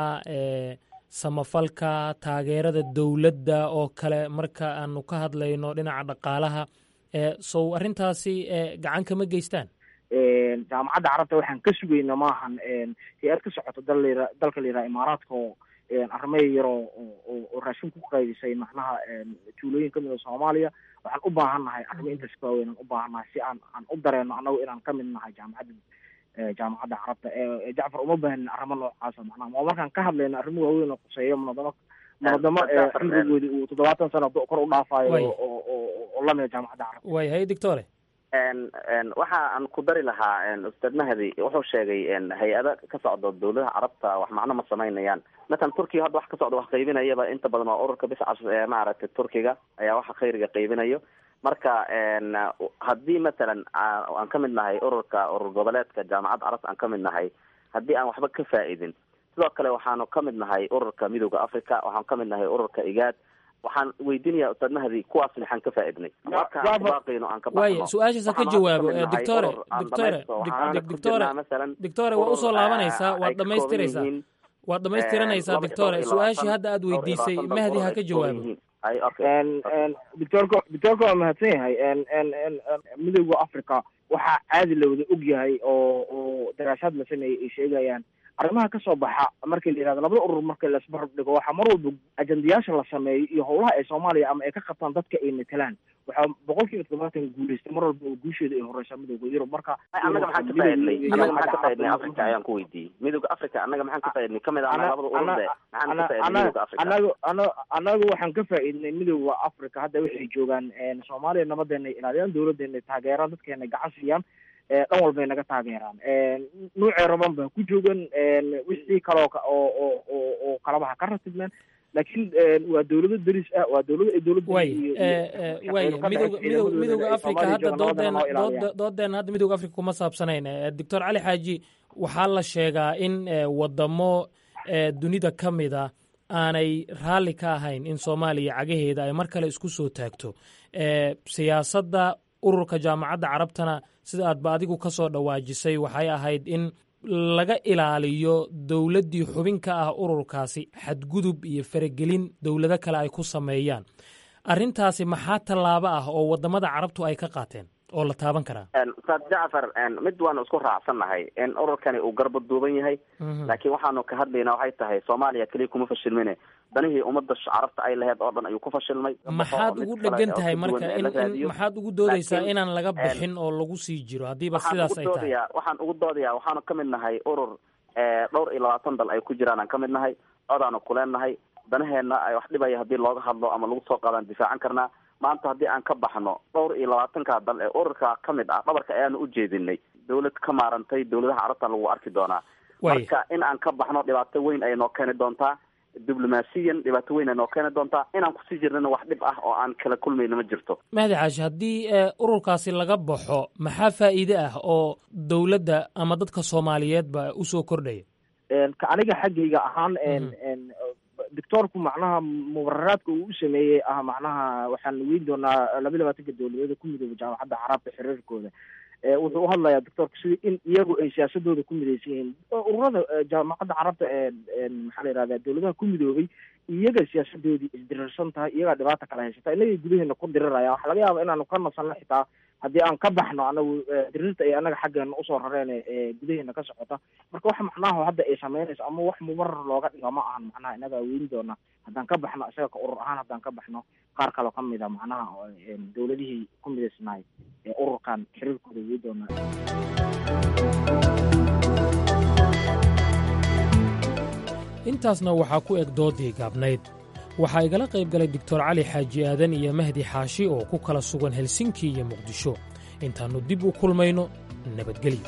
S10: samafalka taageerada dowladda oo kale marka aanu ka hadlayno dhinaca dhaqaalaha sow arrintaasi gacan kama geystaan
S16: jaamacadda carabta waxaan ka sugayna maahan hay-ad ka socoto dal dalka la yidhaha imaaraadka oo arrimaya yaroo oo raashin ku qaybisay macnaha tuulooyin kamid a soomaaliya waxaan u baahan nahay arrimo intaas ka waaweyn aan u baahan nahay si aan aan u dareeno annagu inaan kamid nahay jaamacadda jaamacadda carabta jacfar uma baahanin arrimo noocaasa macnaha ma markaan ka hadlayno arrimo waaweyn oo quseeyo munadamo munadamo xilrigoodi uu toddobaatan sano kor u dhaafayo oo lamida jaamacadda carabta
S10: way hay doctore
S15: waxa aan ku dari lahaa ustaad mahdi wuxuu sheegay hay-ada ka socdo dowladaha carabta wax macno ma samaynayaan matalan turkiga hadda wax ka socdo wax qaybinayaba inta badan waa ururka biscas ee maaragtay turkiga ayaa waxa khayriga qaybinayo marka haddii matalan aan ka mid nahay ururka urur goboleedka jaamacadda carabta aan ka mid nahay haddii aan waxba ka faa-idin sidoo kale waxaanu ka mid nahay ururka midooda africa waxaan ka mid nahay ururka igaad waxaan weydiinaya ustaad mahdi kuwaas maxaan ka faa-idnay markabaaqayno aan ka
S10: waaya su-aashaasa ka jawaabo doctore doctore doctore doctore waa usoo laabanaysaa waad dhamaystiraysaa waad dhamaystiranaysaa doctore su-aashii hadda aad weydiisay mahdi ha ka jawaabo
S16: doctorka doctorka waa mahadsan yahay midooda africa waxaa caadi la wada og yahay oo oo daraashaad la sameeyey ay sheegayaan arrimaha kasoo baxa markii la yihahdo labada urur marka laisbarab dhigo waxaa mar walba ajandayaasha la sameeyo iyo howlaha ay soomaaliya ama ay ka qabtaan dadka ay matelaan waxaa boqol kiiba toddobaatan guuleystay mar walba oo guusheeda ay horeysaa midooda yurub marka
S15: annaga maxaan ka faaidnay annaga maxaan ka faaidnay africa ayaan ku weydiiyey midooda africa annaga maxaan ka faaidnay kamid ah labada ururde maxaan ka faaidnay midooda africa
S16: anagu ana anagu waxaan ka faa'iidnay midooda africa hadda waxay joogaan soomaaliya nabadeena ilaaliyaan dawladeena taageeraan dadkeena gacan siiyaan dhan walbay naga taageeraan nuucay raban baa ku joogan wixii kaloo oo oo oo oo kalabaha ka ratibmeen laakiin waa dawlado deris ah waa dawlado ay dawladda
S10: way way midooda midooda midooda africa hadda doodeena dooda doodeena hadda midooda africa kuma saabsanayn doctor cali xaaji waxaa la sheegaa in wadamo dunida ka mid a aanay raalli ka ahayn in soomaaliya cagaheeda ay mar kale isku soo taagto siyaasadda ururka jaamacadda carabtana sida aadba adigu ka soo dhawaajisay waxay ahayd in laga ilaaliyo dowladdii xubin ka ah ururkaasi xadgudub iyo faragelin dowlado kale ay ku sameeyaan arrintaasi maxaa tallaabo ah oo waddamada carabtu ay ka qaateen oo la taaban karaa
S15: ustaad jacfar mid waanu isku raacsannahay in ururkani uu garba duuban yahay laakiin waxaanu ka hadlaynaa waxay tahay soomaaliya keliya kuma fashilmine danihii ummadda carabta ay laheyd oo dhan ayuu ku fashilmay
S10: maxaad ugu dhegan tahay marka in maxaad ugu doodaysaa inaan laga bixin oo lagu sii jiro haddiiba sidaas ay tahay
S15: waxaan ugu doodayaa waxaanu ka mid nahay urur dhowr iyo labaatan dal ay ku jiraan aan ka mid nahay codaanu kuleennahay danaheenna ay wax dhibaya haddii looga hadlo ama lagu soo qaadaan difaacan karnaa maanta haddii aan ka baxno dhowr iyo labaatanka dal ee ururka ka mid ah dhabarka ayaanu u jeedinay dawlad ka maarantay dawladaha carabta lagu arki doonaa marka in aan ka baxno dhibaato weyn ay noo keeni doontaa diblomaasiyan dhibaato weyn ay noo keeni doontaa inaan kusii jirnana wax dhib ah oo aan kala kulmayna ma jirto
S10: mahdi caashi haddii ururkaasi laga baxo maxaa faa'iide ah oo dowladda ama dadka soomaaliyeedba usoo kordhaya
S16: ka aniga xaggayga ahaan doctoorku macnaha mubararaadka uu u sameeyey ah macnaha waxaan weyn doonaa laba labaatanka dowladeeda ku midooba jaamacadda carabta xiriirkooda wuxuu uhadlayaa doctoorka sida in iyagu ay siyaasadooda ku midaysan yihiin ururada jaamacadda carabta maxaa la yihahda dowladaha ku midoobay iyaga siyaasadoodii isdirirsan tahay iyagaa dhibaata kala haysata inagay gudaheena ku diriraya waxa laga yaaba inaanu ka nasanno xitaa haddii aan ka baxno anagu dirirta ay anaga xaggeena usoo rareen ee gudaheena ka socota marka wax macnaha hadda ay sameynayso ama wax mubarar looga dhigo ma ahan macnaha inagaa weyn doona haddaan ka baxno isaga ka urur ahaan haddaan ka baxno qaar kaloo ka mid a macnaha dowladihii ku midaysnaay ee ururkan xiriirkooda wey doona
S10: intaasna waxaa ku eg doodii gaabnayd waxaa igala qayb galay doctor cali xaaji aadan iyo mahdi xaashi oo ku kala sugan helsinki iyo muqdisho intaannu dib u kulmayno nabadgelyo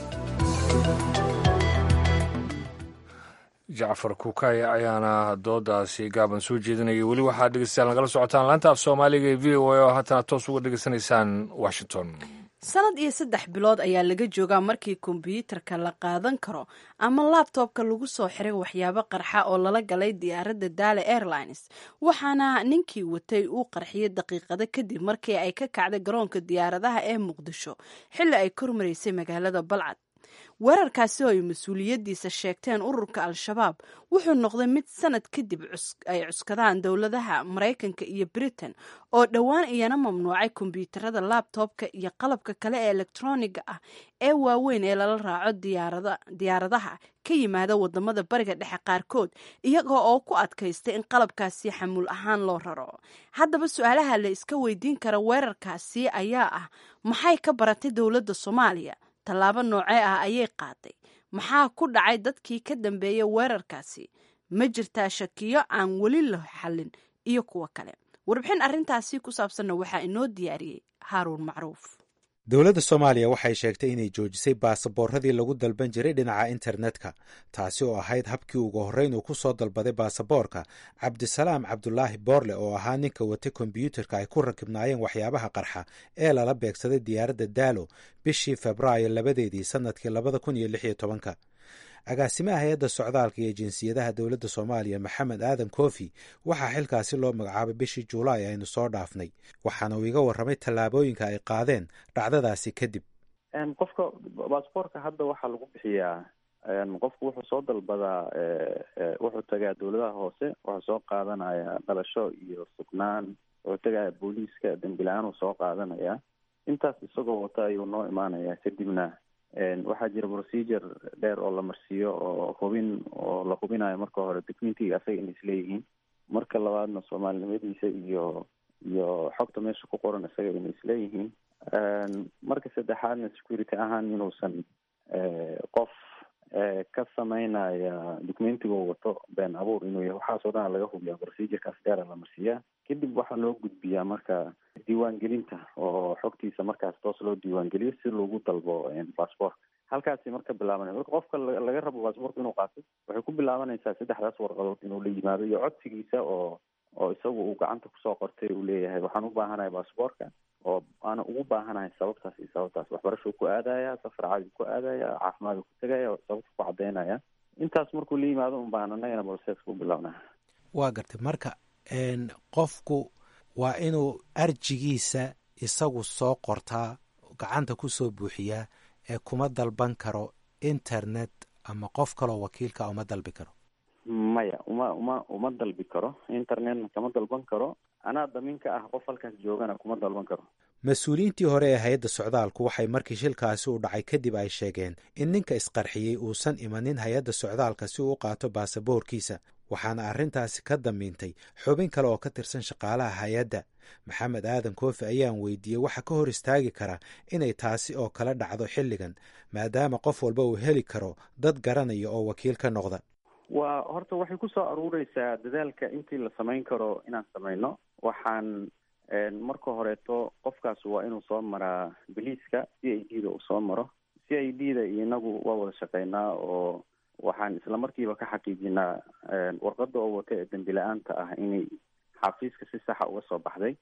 S2: jacfar kukay ayaana doodaasi gaaban soo jeedinaya weli waxaad dhegeystayaal nagala socotaan laanta af soomaaliga ee v o a oo haatana toos uga dhegeysanaysaan washington
S1: sanad iyo saddex bilood ayaa laga joogaa markii kombyuutarka la qaadan karo ama labtobka lagu soo xiray waxyaabo qarxa oo lala galay diyaaradda daale airlines waxaana ninkii watay uu qarxiyay daqiiqado kadib markii ay ka kacday garoonka diyaaradaha ee muqdisho xilli ay kormaraysay magaalada balcad weerarkaasi oo ay mas-uuliyaddiisa sheegteen ururka al-shabaab wuxuu noqday mid sanad kadib ay cuskadaan dowladaha maraykanka iyo britain oo dhowaan iyana mamnuucay kombyuutarada labtobka iyo qalabka kale ee elektroniga ah ee waaweyn ee lala raaco diyaaradaha ka yimaada wadamada bariga dhexe qaarkood iyaga oo ku adkaystay in qalabkaasi xamuul ahaan loo raro haddaba su-aalaha la iska weydiin kara weerarkaasi ayaa ah maxay ka baratay dowladda soomaaliya tallaabo noocee ah ayay qaaday maxaa ku dhacay dadkii ka dambeeyay weerarkaasi ma jirtaa shakiyo aan weli la xallin iyo kuwo kale warbixin arrintaasi ku saabsanna waxaa inoo diyaariyey haaruun macruuf
S17: dowladda soomaaliya waxay sheegtay inay joojisay baasaboorradii lagu dalban jiray dhinaca internetka taasi oo ahayd habkii ugu horreyn uu ku soo dalbaday baasaboorka cabdisalaam cabdulaahi boorle oo ahaa ninka watay kombyuutarka ay ku rakibnaayeen waxyaabaha qarxa ee lala beegsaday diyaaradda daalo bishii febraayo labadeedii sannadkii labada kun iyo lix iyo tobanka agaasimaha hay-adda socdaalka iyo jinsiyadaha dowladda soomaaliya maxamed aadan koofi waxaa xilkaasi loo magacaabay bishii juulaay aynu soo dhaafnay waxaana uu iga warramay tallaabooyinka ay qaadeen dhacdadaasi kadib
S18: qofka baasboorka hadda waxaa lagu bixiyaa qofku wuxuu soo dalbadaa wuxuu tagaa dowladaha hoose wuxuu soo qaadanaya dhalasho iyo sugnaan wuxuu tagaya booliiska dembi la-aan uu soo qaadanaya intaas isagoo wata ayuu noo imaanaya kadibna waxaa jira procedure dheer oo la marsiiyo oo hubin oo la hubinayo marka hore documentiga asaga inay isleeyihiin marka labaadna soomaalinimadiisa iyo iyo xogta meesha ku qoran isaga inay isleeyihiin marka saddexaadna security ahaan inuusan qof ka sameynaya documentiga wato been abuur inuu yahay waxaasoo dhan laga hubiyaa procedurekaas dheera la marsiiyaa kadib waxaa loo gudbiyaa marka diiwaangelinta oo xogtiisa markaas toos loo diiwaangeliyo si loogu dalbo passport halkaasi marka bilaabanay marka qofka laga rabo passportka inuu qaato waxay ku bilaabanaysaa saddexdaas warqadood inuu la yimaado iyo codsigiisa oo oo isagu uu gacanta kusoo qortay uu leeyahay waxaan u baahanahay passportka oo aana ugu baahanahay sababtaas iyo sababtaas waxbarashuu ku aadaya safar caadi ku aadaya caafimaad ku tegaya sababta ku cadaynaya intaas markuu la yimaado un baan annagana processka u bilaabnaa
S17: waa gartay marka qofku waa inuu arjigiisa isagu soo qortaa gacanta kusoo buuxiyaa ee kuma dalban karo internet ama qof kaloo wakiilka uma dalbi karo
S18: maya uma uma uma dalbi karo internetna kama dalban karo anaa damiinka ah qof halkaas joogana kuma dalban karo
S17: mas-uuliyiintii hore ee hay-adda socdaalku waxay markii shilkaasi u dhacay kadib ay sheegeen in ninka isqarxiyey uusan imanin hay-adda socdaalka si uu u qaato baasaboorkiisa waxaana arrintaasi ka damiintay xubin kale oo ka tirsan shaqaalaha hay-adda maxamed aadan koofi ayaan weydiiyey waxa ka hor istaagi kara inay taasi oo kala dhacdo xilligan maadaama qof walba uu heli karo dad garanaya oo wakiil ka noqda
S18: waa horta waxay ku soo aruureysaa dadaalka intii la samayn karo inaan samayno waxaan marka horeeto qofkaas waa inuu soo maraa biliiska c i d da uu soo maro c i d da inagu waa wada shaqeynaa oo waxaan isla markiiba ka xaqiijinaa warqada oo wata ee dembi la-aanta ah inay xafiiska si saxa uga soo baxday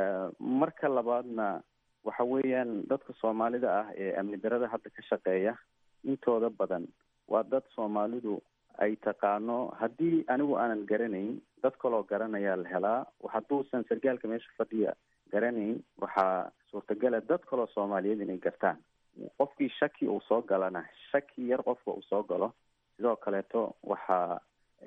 S18: marka labaadna waxa weeyaan dadka soomaalida ah ee amni darada hadda ka shaqeeya intooda badan waa dad soomaalidu ay taqaano haddii anigu aanan garanayn dad kaloo garanayaa la helaa hadduusan sargaalka meesha fadhiya garanayn waxaa suurtagala dad kaloo soomaaliyeed inay gartaan qofkii shaki uu soo galana shaki yar qofka uu soo galo sidoo kaleeto waxaa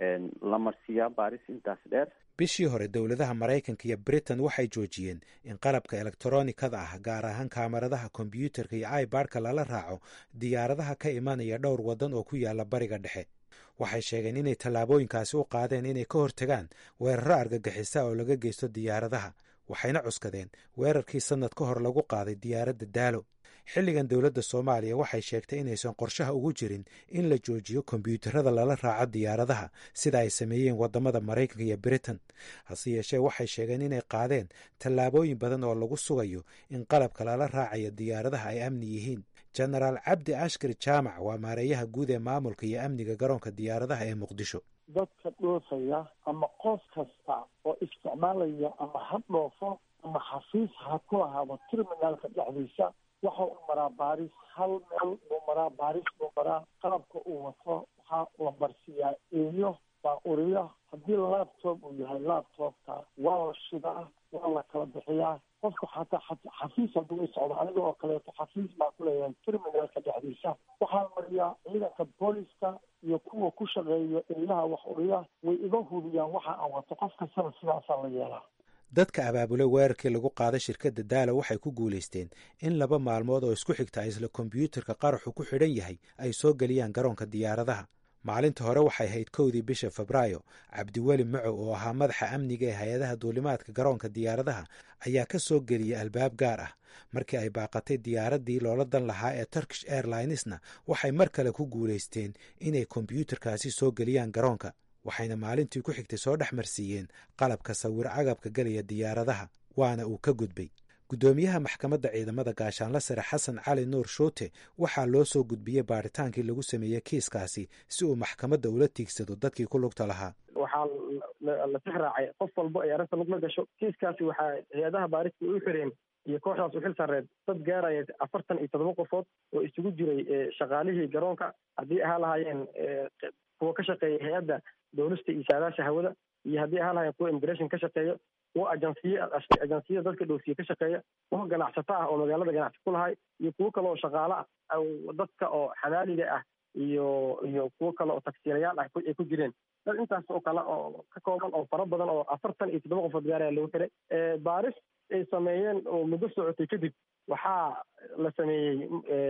S18: la marsiiyaa baaris intaas dheer
S17: bishii hore dowladaha maraykanka iyo britain waxay joojiyeen in qalabka elektronikada ah gaar ahaan kaamaradaha kombyuutarka iyo ibarka lala raaco diyaaradaha ka imanaya dhowr waddan oo ku yaala bariga dhexe waxay sheegeen inay tallaabooyinkaasi u qaadeen inay ka hortagaan weeraro argagixisa oo laga geysto diyaaradaha waxayna cuskadeen weerarkii sannad ka hor lagu qaaday diyaaradda daalo xilligan dowladda soomaaliya waxay sheegtay inaysan qorshaha ugu jirin in la joojiyo kombyuutarada lala raaco diyaaradaha sida ay sameeyeen waddamada maraykanka iyo britain hase yeeshee waxay sheegeen inay qaadeen tallaabooyin badan oo lagu sugayo in qalabka lala raacayo diyaaradaha ay amni yihiin jenaraal cabdi ashkar jaamac waa maareeyaha guud ee maamulka iyo amniga garoonka diyaaradaha ee muqdisho
S19: dadka dhoofaya ama qof kasta oo isticmaalaya ama ha dhoofo ama xafiis ha ku lahaado terminaalka dhexdiisa waxa uu maraa baaris hal meel buu maraa baaris buu maraa qalabka uu wato waxaa la marsiiyaa eeyo baa uriya haddii laptop uu yahay laptopka waa la shidaa waa la kala bixiyaa qofka xataa xafiis hadduu socdo aniga oo kaleeto xafiis baa ku leeyahay terminalka dhexdiisa waxaa mariyaa ciidanka booliska iyo kuwa ku shaqeeya eeyaha wax uriya way iga hubiyaan waxa aan wato qof kastana sidaasaa la yeelaa
S17: dadka abaabulay weerarkii lagu qaaday shirkadda daalo waxay ku guulaysteen in laba maalmood oo isku xigta isla kombyuutarka qaraxu ku xidhan yahay ay soo geliyaan garoonka diyaaradaha maalinta hore waxay ahayd kowdii bisha febraayo cabdiweli macow oo ahaa madaxa amniga ee hay-adaha duulimaadka garoonka diyaaradaha ayaa ka soo geliyay albaab gaar ah markii ay baaqatay diyaaraddii loola dan lahaa ee turkish airlinesna waxay mar kale ku guulaysteen inay kombyuutarkaasi soo geliyaan garoonka waxayna maalintii ku xigtay soo dhex marsiiyeen qalabka sawir cagabka gelaya diyaaradaha waana uu ka gudbay guddoomiyaha maxkamadda ciidamada gaashaanla sare xasan cali nuur shuute waxaa loo soo gudbiyey baaritaankii lagu sameeyey kiiskaasi si uu maxkamadda ula tiigsado dadkii ku lugta lahaa
S20: waxaa la tix raacay qof walbo ay arrinta lug la gasho kiiskaasi waxaa hay-adaha baarista u xireen iyo kooxdaas u xil sarreed dad gaaraya afartan iyo toddoba qofood oo isugu jiray shaqaalihii garoonka haddii ahaa lahaayeen kuwa ka shaqeeya hay-adda dowlista iyo saadaasha hawada iyo haddii ahaa lahaayeen kuwa immigration ka shaqeeya kuwa ajansiye ajansiyada dadka dhoofsiye ka shaqeeya kuwa ganacsato ah oo magaalada ganacsi ku lahay iyo kuwo kale oo shaqaale ah dadka oo xamaaliga ah iyo iyo kuwo kale oo tagsiilayaal ah ay ku jireen dad intaas oo kale oo ka kooban oo fara badan oo afartan iyo toddoba qofood gaaraya lagu xiray baaris ay sameeyeen oo muddo socotay kadib waxaa la sameeyey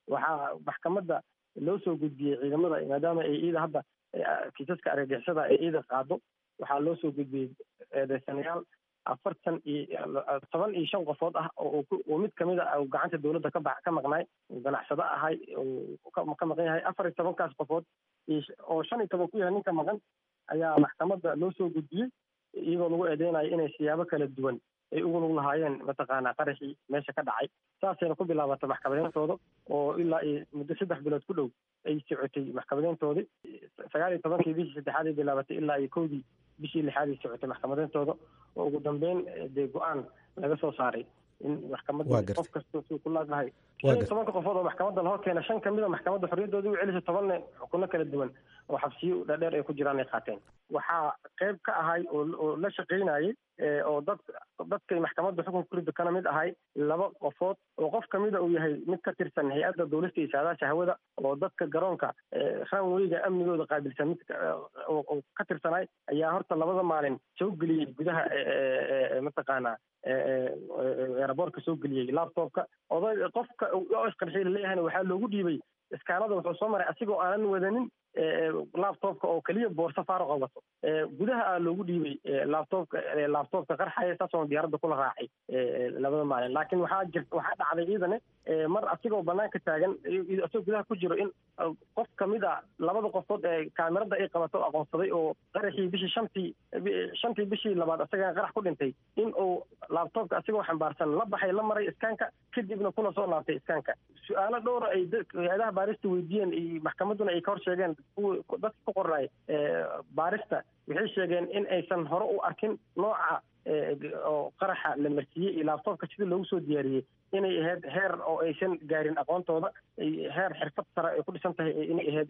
S20: waxaa maxkamadda loo soo gudbiyey ciidamada maadaama ay iida hadda kiisaska argagixisada ay iida qaado waxaa loo soo gudbiyey eedeysanayaal afartan iyo toban iyo shan qofood ah oo mid kamid a gacanta dowladda ka ba ka maqnaay ganacsado ahay ka maqan yahay afar iyo tobankaas qofood oo shan iyo toban ku yahay ninka maqan ayaa maxkamadda loo soo gudbiyey iyagoo lagu eedeynayo inay siyaabo kala duwan ay ugu lug lahaayeen mataqaanaa qaraxii meesha ka dhacay saasayna ku bilaabatay maxkamadeyntooda oo ilaa iyo muddo saddex bilood ku dhow ay socotay maxkamadeyntoodii sagaal iyo tobankii bishii saddexaad ay bilaabatay ilaa iyo kowdii bishii lixaad ay socotay maxkamadeyntooda oo ugu dambeyn dee go-aan laga soo saaray in maxkamadda qof kasta suu ku laaglahay shan iyo tobanka qofood oo maxkamadda lahor keena shan kamid a maxkamadda xorriyaddooda u celisay tobanne xukuno kala duwan oo xabsiyo dhaadheer ay ku jiraan ay qaateen waxaa qayb ka ahay oo oo la shaqaynayay oo dad dadkay maxkamadda xukunka ku ridda kana mid ahay laba qofood oo qof kamida uu yahay mid ka tirsan hay-adda dowlasta iyo saadaasha hawada oo dadka garoonka ranweyga amnigooda qaabilsan mid oo ka tirsanay ayaa horta labada maalin soo geliyey gudaha mataqaanaa eeraboortka soo geliyey laptopka oday qofka isqarxiy laleeyahayna waxaa loogu dhiibay iskaanada wuxuu soo maray asigoo aanan wadanin laptopka oo keliya boorso faaruqa wato gudaha aa loogu dhiibay laptopka laptopka qarxaya saasoo diyaaradda kula raacay labada maalin laakiin waxaa jir waxaa dhacday ciidane mar asigoo banaanka taagan asagoo gudaha ku jiro in qof kamid a labada qofood ee kaamirada ay qabato aqoonsaday oo qaraxii bishii shantii shantii bishii labaad asagana qarax ku dhintay in uu laptopka asigoo xambaarsan la baxay la maray iskaanka kadibna kuna soo laabtay iskaanka su-aalo dhowra ay hay-adaha baarista weydiiyeen iyo maxkamadduna ay ka hor sheegeen dadka ku qornay baarista waxay sheegeen in aysan hore u arkin nooca oo qaraxa la marsiiyey iyo laabtoobka sida loogu soo diyaariyey inay ahayd heer oo aysan gaarin aqoontooda heer xirfad sare ay ku dhisan tahay inay ahayd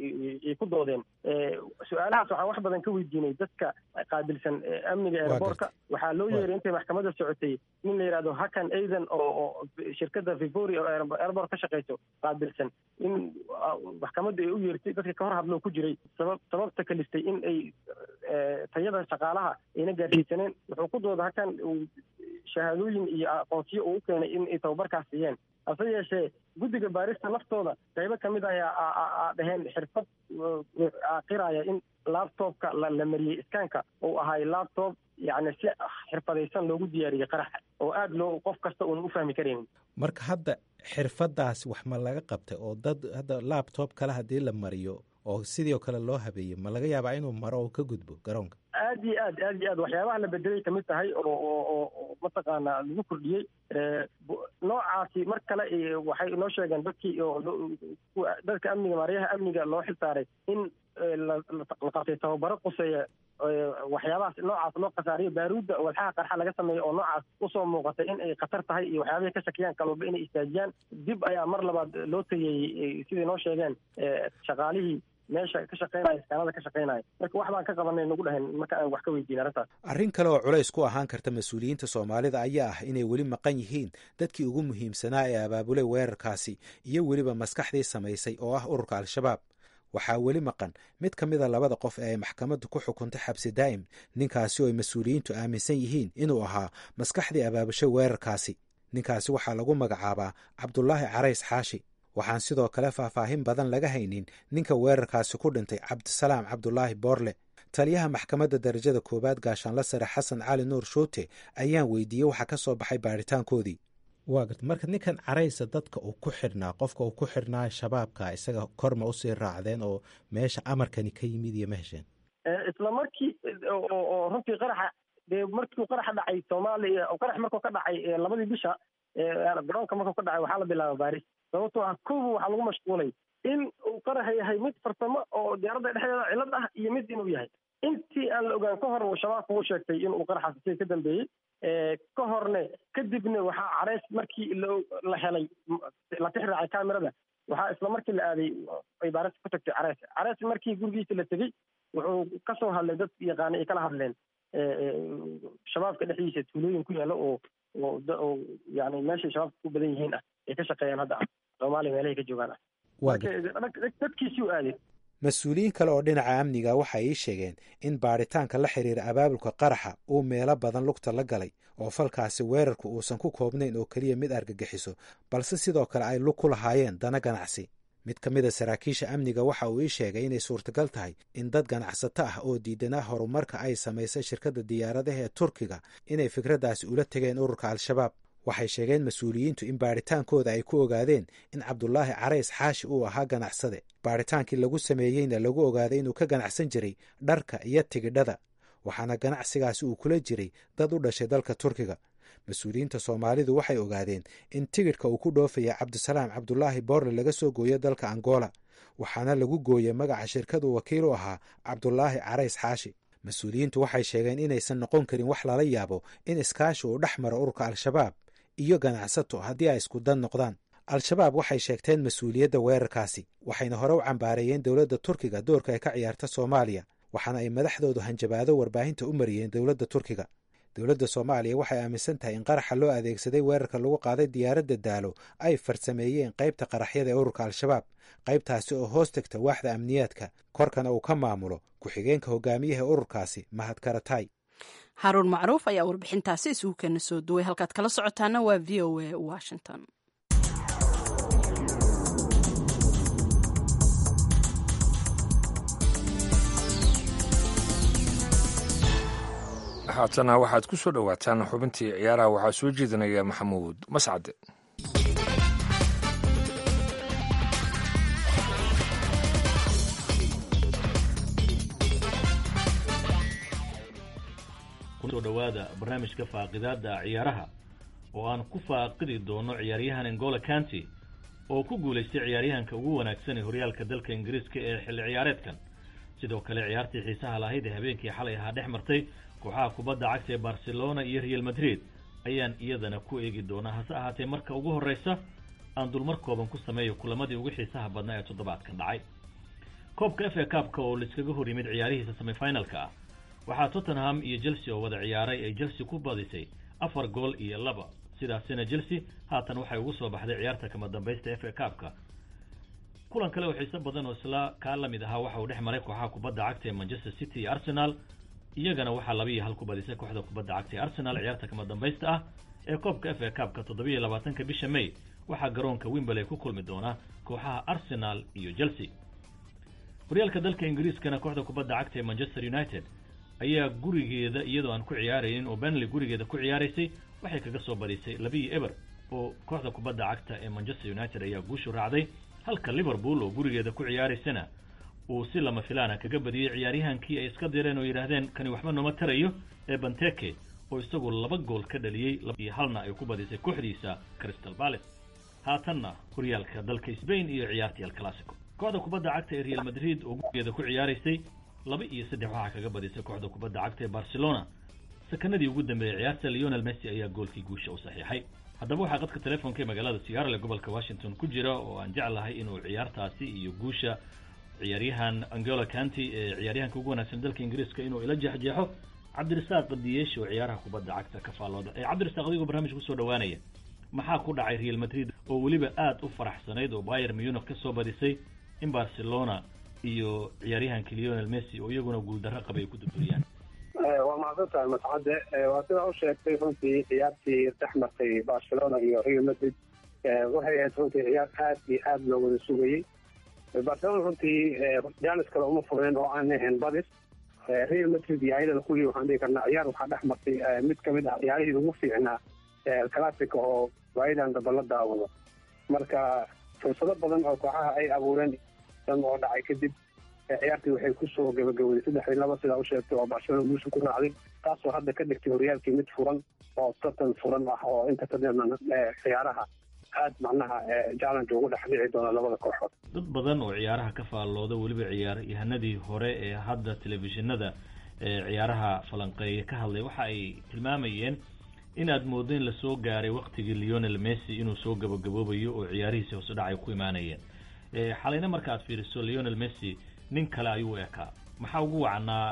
S20: ay ku doodeen su-aalahaas waxaan wax badan ka weydiinay dadka qaabilsan amniga eeraboorka waxaa loo yeeray intay maxkamadda socotay nin la yidhahdo hakan aidan oo shirkadda victoria oo eeraboor ka shaqeyso qaabilsan in maxkamadda ay u yeertay dadka ka hor hadloo ku jiray sabab sababta kalistay in ay tayada shaqaalaha ayna gaarsiisaneen wuxuu ku dooda hakan shahaadooyin iyo aqoonsiyo uu u keenay in ay tababarkaas siiyeen hase yeeshee guddiga baarista laftooda qaybo ka mid ah aa dhaheen xirfad qiraya in laptopka la mariyey iskaanka uu ahay laptop yacni si xirfadaysan loogu diyaariyey qaraxa oo aada loo qof kasta uuna u fahmi karaynin
S17: marka hadda xirfadaas wax ma laga qabtay oo dad hadda laptop kale haddii la mariyo oo sidii oo kale loo habeeyey ma laga yaabaa inuu maro oo ka gudbo garoonka
S20: aad iyo aad aad iyo aad waxyaabaha la bedelay kamid tahay oo oo oo mataqaanaa lagu kordhiyey noocaasi mar kale waxay inoo sheegeen dadkii oo dadka amniga maaryaha amniga loo xil saaray in la qabtay tababaro quseeya waxyaabahaas noocaas loo khasaariyo baaruudda walxaha qarxa laga sameeyo oo noocaas usoo muuqatay in ay khatar tahay iyo waxyaabahay ka shakiyaan kalwalba inay istaajiyaan dib ayaa mar labaad loo tageeyey siday noo sheegeen shaqaalihii meesha ka shaqeynaya iskaanada ka shaqeynaya marka wax baan ka qabanay nagu dhahen marka aan wax ka weydiin arrintaas
S17: arrin kale oo culays ku ahaan karta mas-uuliyiinta soomaalida ayaa ah inay weli maqan yihiin dadkii ugu muhiimsanaa ee abaabulay weerarkaasi iyo weliba maskaxdii samaysay oo ah ururka al-shabaab waxaa weli maqan mid ka mida labada qof ee ay maxkamaddu ku xukuntay xabsi daa'im ninkaasi oo ay mas-uuliyiintu aaminsan yihiin inuu ahaa maskaxdii abaabushay weerarkaasi ninkaasi waxaa lagu magacaabaa cabdulaahi carays xaashi waxaan sidoo kale faahfaahin badan laga haynin ninka weerarkaasi ku dhintay cabdisalaam cabdulaahi boorle taliyaha maxkamadda darajada koowaad gaashaanla sare xasan cali nuur shuute ayaan weydiiyey waxa ka soo baxay baaritaankoodii waa garta marka ninkan caraysa dadka uu ku xidhnaa qofka uu ku xidhnaa shabaabka isaga korma usii raacdeen oo meesha amarkani ka yimid iyo ma hesheen
S20: isla markii oo runtii qaraxa dee markii qaraxa dhacay soomaaliya qarax markuu ka dhacay labadii bisha garoonka markuu ka dhacay waxaa la bilaaba baaris sababtoo ah kowa waxaa lagu mashquulay in uu qaraxa yahay mid farsamo oo diyaaradda dhexdeeda cilad ah iyo mid inuu yahay intii aan la ogaan ka hor shabaabka uu sheegtay inuu qaraxaas isaga ka dambeeyey ka horne kadibna waxaa careys markii la helay la tix raacay kamerada waxaa isla markii la aaday ay baarista ku tagtay careys careys markii gurigiisa la tegey wuxuu kasoo hadlay dad yaqaana ay kala hadleen shabaabka dhexdiisa tuulooyin ku yaala oo oo yani meeshay shabaabka ku badan yihiin ah ay ka shaqeeyaan hadda ah soomaaliya meelahay ka joogaan ah marka dadkiisii u aaday
S17: mas-uuliyiin kale oo dhinaca amniga waxay ii sheegeen in baadhitaanka la xiriira abaabulka qaraxa uu meelo badan lugta la galay oo falkaasi weerarku uusan ku koobnayn oo keliya mid argagixiso balse sidoo kale ay lug ku lahaayeen dana ganacsi mid ka mid a saraakiisha amniga waxa uu ii sheegay inay suurtagal tahay in dad ganacsato ah oo diidanaa horumarka ay samaysay shirkadda diyaaradaha ee turkiga inay fikraddaasi ula tegeen ururka al-shabaab waxay sheegeen mas-uuliyiintu in baadhitaankooda ay ku ogaadeen in cabdulaahi carays xaashi uu ahaa ganacsade baadhitaankii lagu sameeyeyna lagu ogaaday inuu ka ganacsan jiray dharka iyo tigidhada waxaana ganacsigaasi uu kula jiray dad u dhashay dalka turkiga mas-uuliyiinta soomaalidu waxay ogaadeen in tigidhka uu ku dhoofaya cabdisalaam cabdulaahi boorle laga soo gooyo dalka angola waxaana lagu gooyey magaca shirkadu wakiil u ahaa cabdulaahi carays xaashi mas-uuliyiintu waxay sheegeen inaysan noqon karin wax lala yaabo in iskaashi uu dhex maro ururka al-shabaab iyo ganacsato haddii ay isku dan noqdaan al-shabaab waxay sheegteen mas-uuliyadda weerarkaasi waxayna hore u cambaareeyeen dowladda turkiga doorka ay ka ciyaarta soomaaliya waxaana ay madaxdoodu hanjabaado warbaahinta u mariyeen dowladda turkiga dowladda soomaaliya waxay aaminsan tahay in qaraxa loo adeegsaday weerarka lagu qaaday diyaaradda daalo ay farsameeyeen qaybta qaraxyada ee ururka al-shabaab qaybtaasi oo hoos tegta waaxda amniyaadka korkana uu ka maamulo ku-xigeenka hogaamiyaha ururkaasi mahad karatay
S1: haruun macruuf ayaa warbixintaasi isugu keena soo duway halkaad kala socotaana waa v o a washington
S2: haatana waxaad ku soo dhowaataan xubintii ciyaaraha waxaa soo jeedinaya maxamuud mascade
S21: kusoo dhowaada barnaamijka faaqidaada ciyaaraha oo aan ku faaqidi doono ciyaaryahan angola county oo ku guulaystay ciyaaryahanka ugu wanaagsan ee horyaalka dalka ingiriiska ee xilli ciyaareedkan sidoo kale ciyaartii xiisaha lahayd ee habeenkii xalay ahaa dhex martay kooxaha kubadda cagta ee barcelona iyo real madrid ayaan iyadana ku eegi doonaa hase ahaatee marka ugu horreysa aan dulmar kooban ku sameeyo kulamadii ugu xiisaha badnaa ee toddobaadkan dhacay koobka f a kaabka oo laiskaga hor yimid ciyaarihiisa semifinalka ah waxaa tottenham iyo chelsea oo wada ciyaaray ay chelsea ku badisay afar gool iyo laba sidaasina chelsea haatan waxay ugu soo baxday ciyaarta kama dambaysta f a kaabka kulan kale oo xiiso badan oo isla kaa la mid ahaa waxa uu dhex maray kooxaha kubadda cagta ee manchester city iyo arsenal iyagana waxaa laba iyo hal ku badisay kooxda kubadda cagta ee arsenal ciyaarta kama dambaysta ah ee koobka f a kaabka toddobiiyo labaatanka bisha may waxaa garoonka wimberley ku kulmi doona kooxaha arsenal iyo chelsea horyaalka dalka ingiriiskana kooxda kubadda cagta ee manchester united ayaa gurigeeda iyadoo aan ku ciyaaraynin oo benley gurigeeda ku ciyaaraysay waxay kaga soo badisay labiiyo eber oo kooxda kubadda cagta ee manchester united ayaa guushu raacday halka liverpool oo gurigeeda ku ciyaaraysana uu si lama filaana kaga badiyey ciyaaryahankii ay iska direen oo yidhaahdeen kani waxba nooma tarayo ee banteke oo isagu laba gool ka dhaliyey iyo halna ay ku badisay kooxdiisa crystal palace haatanna horyaalka dalka spain iyo ciyaartii alclassico kooxda kubadda cagta ee real madrid oo gurigeeda ku ciyaaraysay laba iyo saddex waxaa kaga badisay kooxda kubadda cagta ee barcelona sakanadii ugu dambeeyey ciyaarta leonel messi ayaa goolkii guusha u saxiixay haddaba waxaa qadka telefoonka ee magaalada siyaarale gobolka washington ku jira oo aan jeclahay inuu ciyaartaasi iyo guusha ciyaaryahan angola county ee ciyaaryahanka ugu wanaagsan dalka ingiriiska inuu ila jeexjeexo cabdirasaaq diyeesh oo ciyaaraha kubadda cagta ka faallooda ee cabdirasaaq adigoo barnaamijka kusoo dhawaanaya maxaa ku dhacay real madrid oo weliba aada u faraxsanayd oo bayer munich ka soo badisay in barcelona iyo ciyaaryahanka leonel messi oo iyaguna guuldarro qabay ay ku durduriyaan
S22: waa mahadsan tahay mascade waa sidaa u sheegtay runtii ciyaartii dhex martay barcelona iyo real madrid waxay ahayd runtii ciyaar aad iyo aad loo wada sugayey barcelona runtii jaanis kale uma fureen oo aan ahayn badis real madrid iyo ayadana kulii waxaan dhihi karnaa ciyaar waxaa dhex martay mid kamid ah ciyaarihii ugu fiicnaa classica oo waayadan daba la daawado marka fursado badan oo kooxaha ay abuureen oo dhacay kadib ciyaartii waxay kusoo gabagabowday saddexdii laba sidaa u sheegtay oo barcelona guusha ku raacday taasoo hadda ka dhigtay horyaalkii mid furan oo tartan furan ah oo inta ka dheerna ciyaaraha aad macnaha challenge ugu dhex dhici doona labada kooxood
S21: dad badan oo ciyaaraha ka faallooda weliba ciyaaryahanadii hore ee hadda telefishinada ciyaaraha falanqeeya ka hadlay waxa ay tilmaamayeen inaad moodo in lasoo gaaray waktigii leonel messi inuu soo gabagaboobayo oo ciyaarihiisi hoose dhac ay ku imaanayeen xalayna marka aad fiiriso leonel messi nin kale ayuu ekaa maxaa ugu wacnaa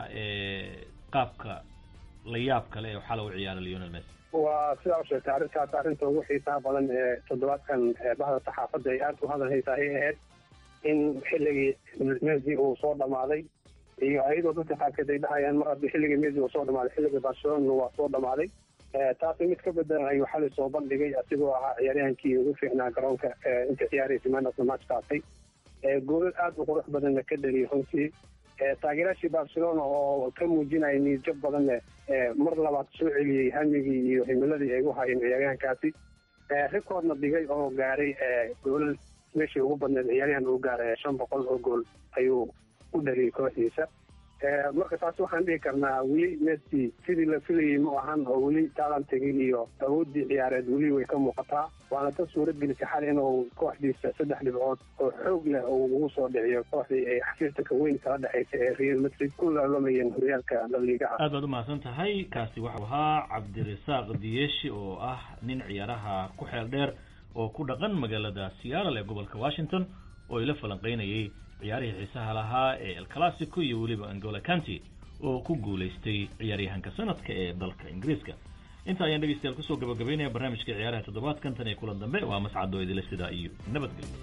S21: qaabka la yaab kale ee xala u ciyaara leonel messi
S22: waa sidaa u sheegtay arrintaas arrinta ugu xiisaha badan ee toddobaadkan bahda saxaafadda ay aada u hadal haysaa ay ahayd in xilligii messi uu soo dhamaaday iyo ayadoo dadka qaarkeed ay dhahayaan mar haddii xilligii messi uu soo dhamaaday xilligii barcelona waa soo dhamaaday taasi mid ka bedelan ayuu xalay soo bandhigay asigoo ahaa ciyaaryahankii ugu fiicnaa garoonka inta ciyaaraysa manata match qaatay goolal aad u qurux badanna ka dhaliyay runtii taageeraashii barcelona oo ka muujinaya niidjab badanne mar labaad soo celiyey hamigii iyo himiladii ay u hayeen ciyaaryahankaasi rikoodna dhigay oo gaaray goolal meeshii ugu badneed ciyaaryahan uu gaaray shan boqol oo gool ayuu u dhaliyay kooxdiisa marka taas waxaan dhihi karnaa weli messi sidii la filayay ma ahan oo weli taalantigii iyo awooddii ciyaareed weli way ka muuqataa waana ka suurad gelisay xal inuu kooxdiisa saddex dhibcood oo xoog leh uu ugu soo dhiciyo kooxdii ay xafiirtanka weyn kala dhexaysa ee real madrid ku laalamayeen horyaalka laliigaha
S21: aad baad u mahadsan tahay kaasi waxau ahaa cabdirasaaq diyeshi oo ah nin ciyaaraha ku xeel dheer oo ku dhaqan magaalada seattle ee gobolka washington oo ila falanqaynayay ciyaarihii xiisaha lahaa ee el classico iyo weliba angola county oo ku guulaystay ciyaaryahanka sanadka ee dalka ingiriiska inta ayaan dhegeystayaal kusoo gabagabaynaya barnaamijka ciyaaraha toddobaadkan tan iyo kulan dambe waa mascado idile sidaa iyo nabadgelyo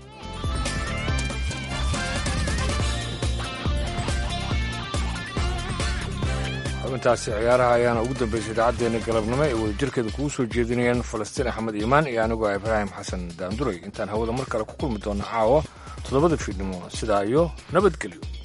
S2: xubintaasi ciyaaraha ayaana ugu dambeysay idaacaddeenna galabnimo ee wadajirkeeda kugu soo jeedinayeen falastiin axmed iimaan iyo anigoo ibraahim xasan daanduray intaan hawada mar kale ku kulmi doona caawa toddobada fiidnimo sidaa iyo nabadgelyo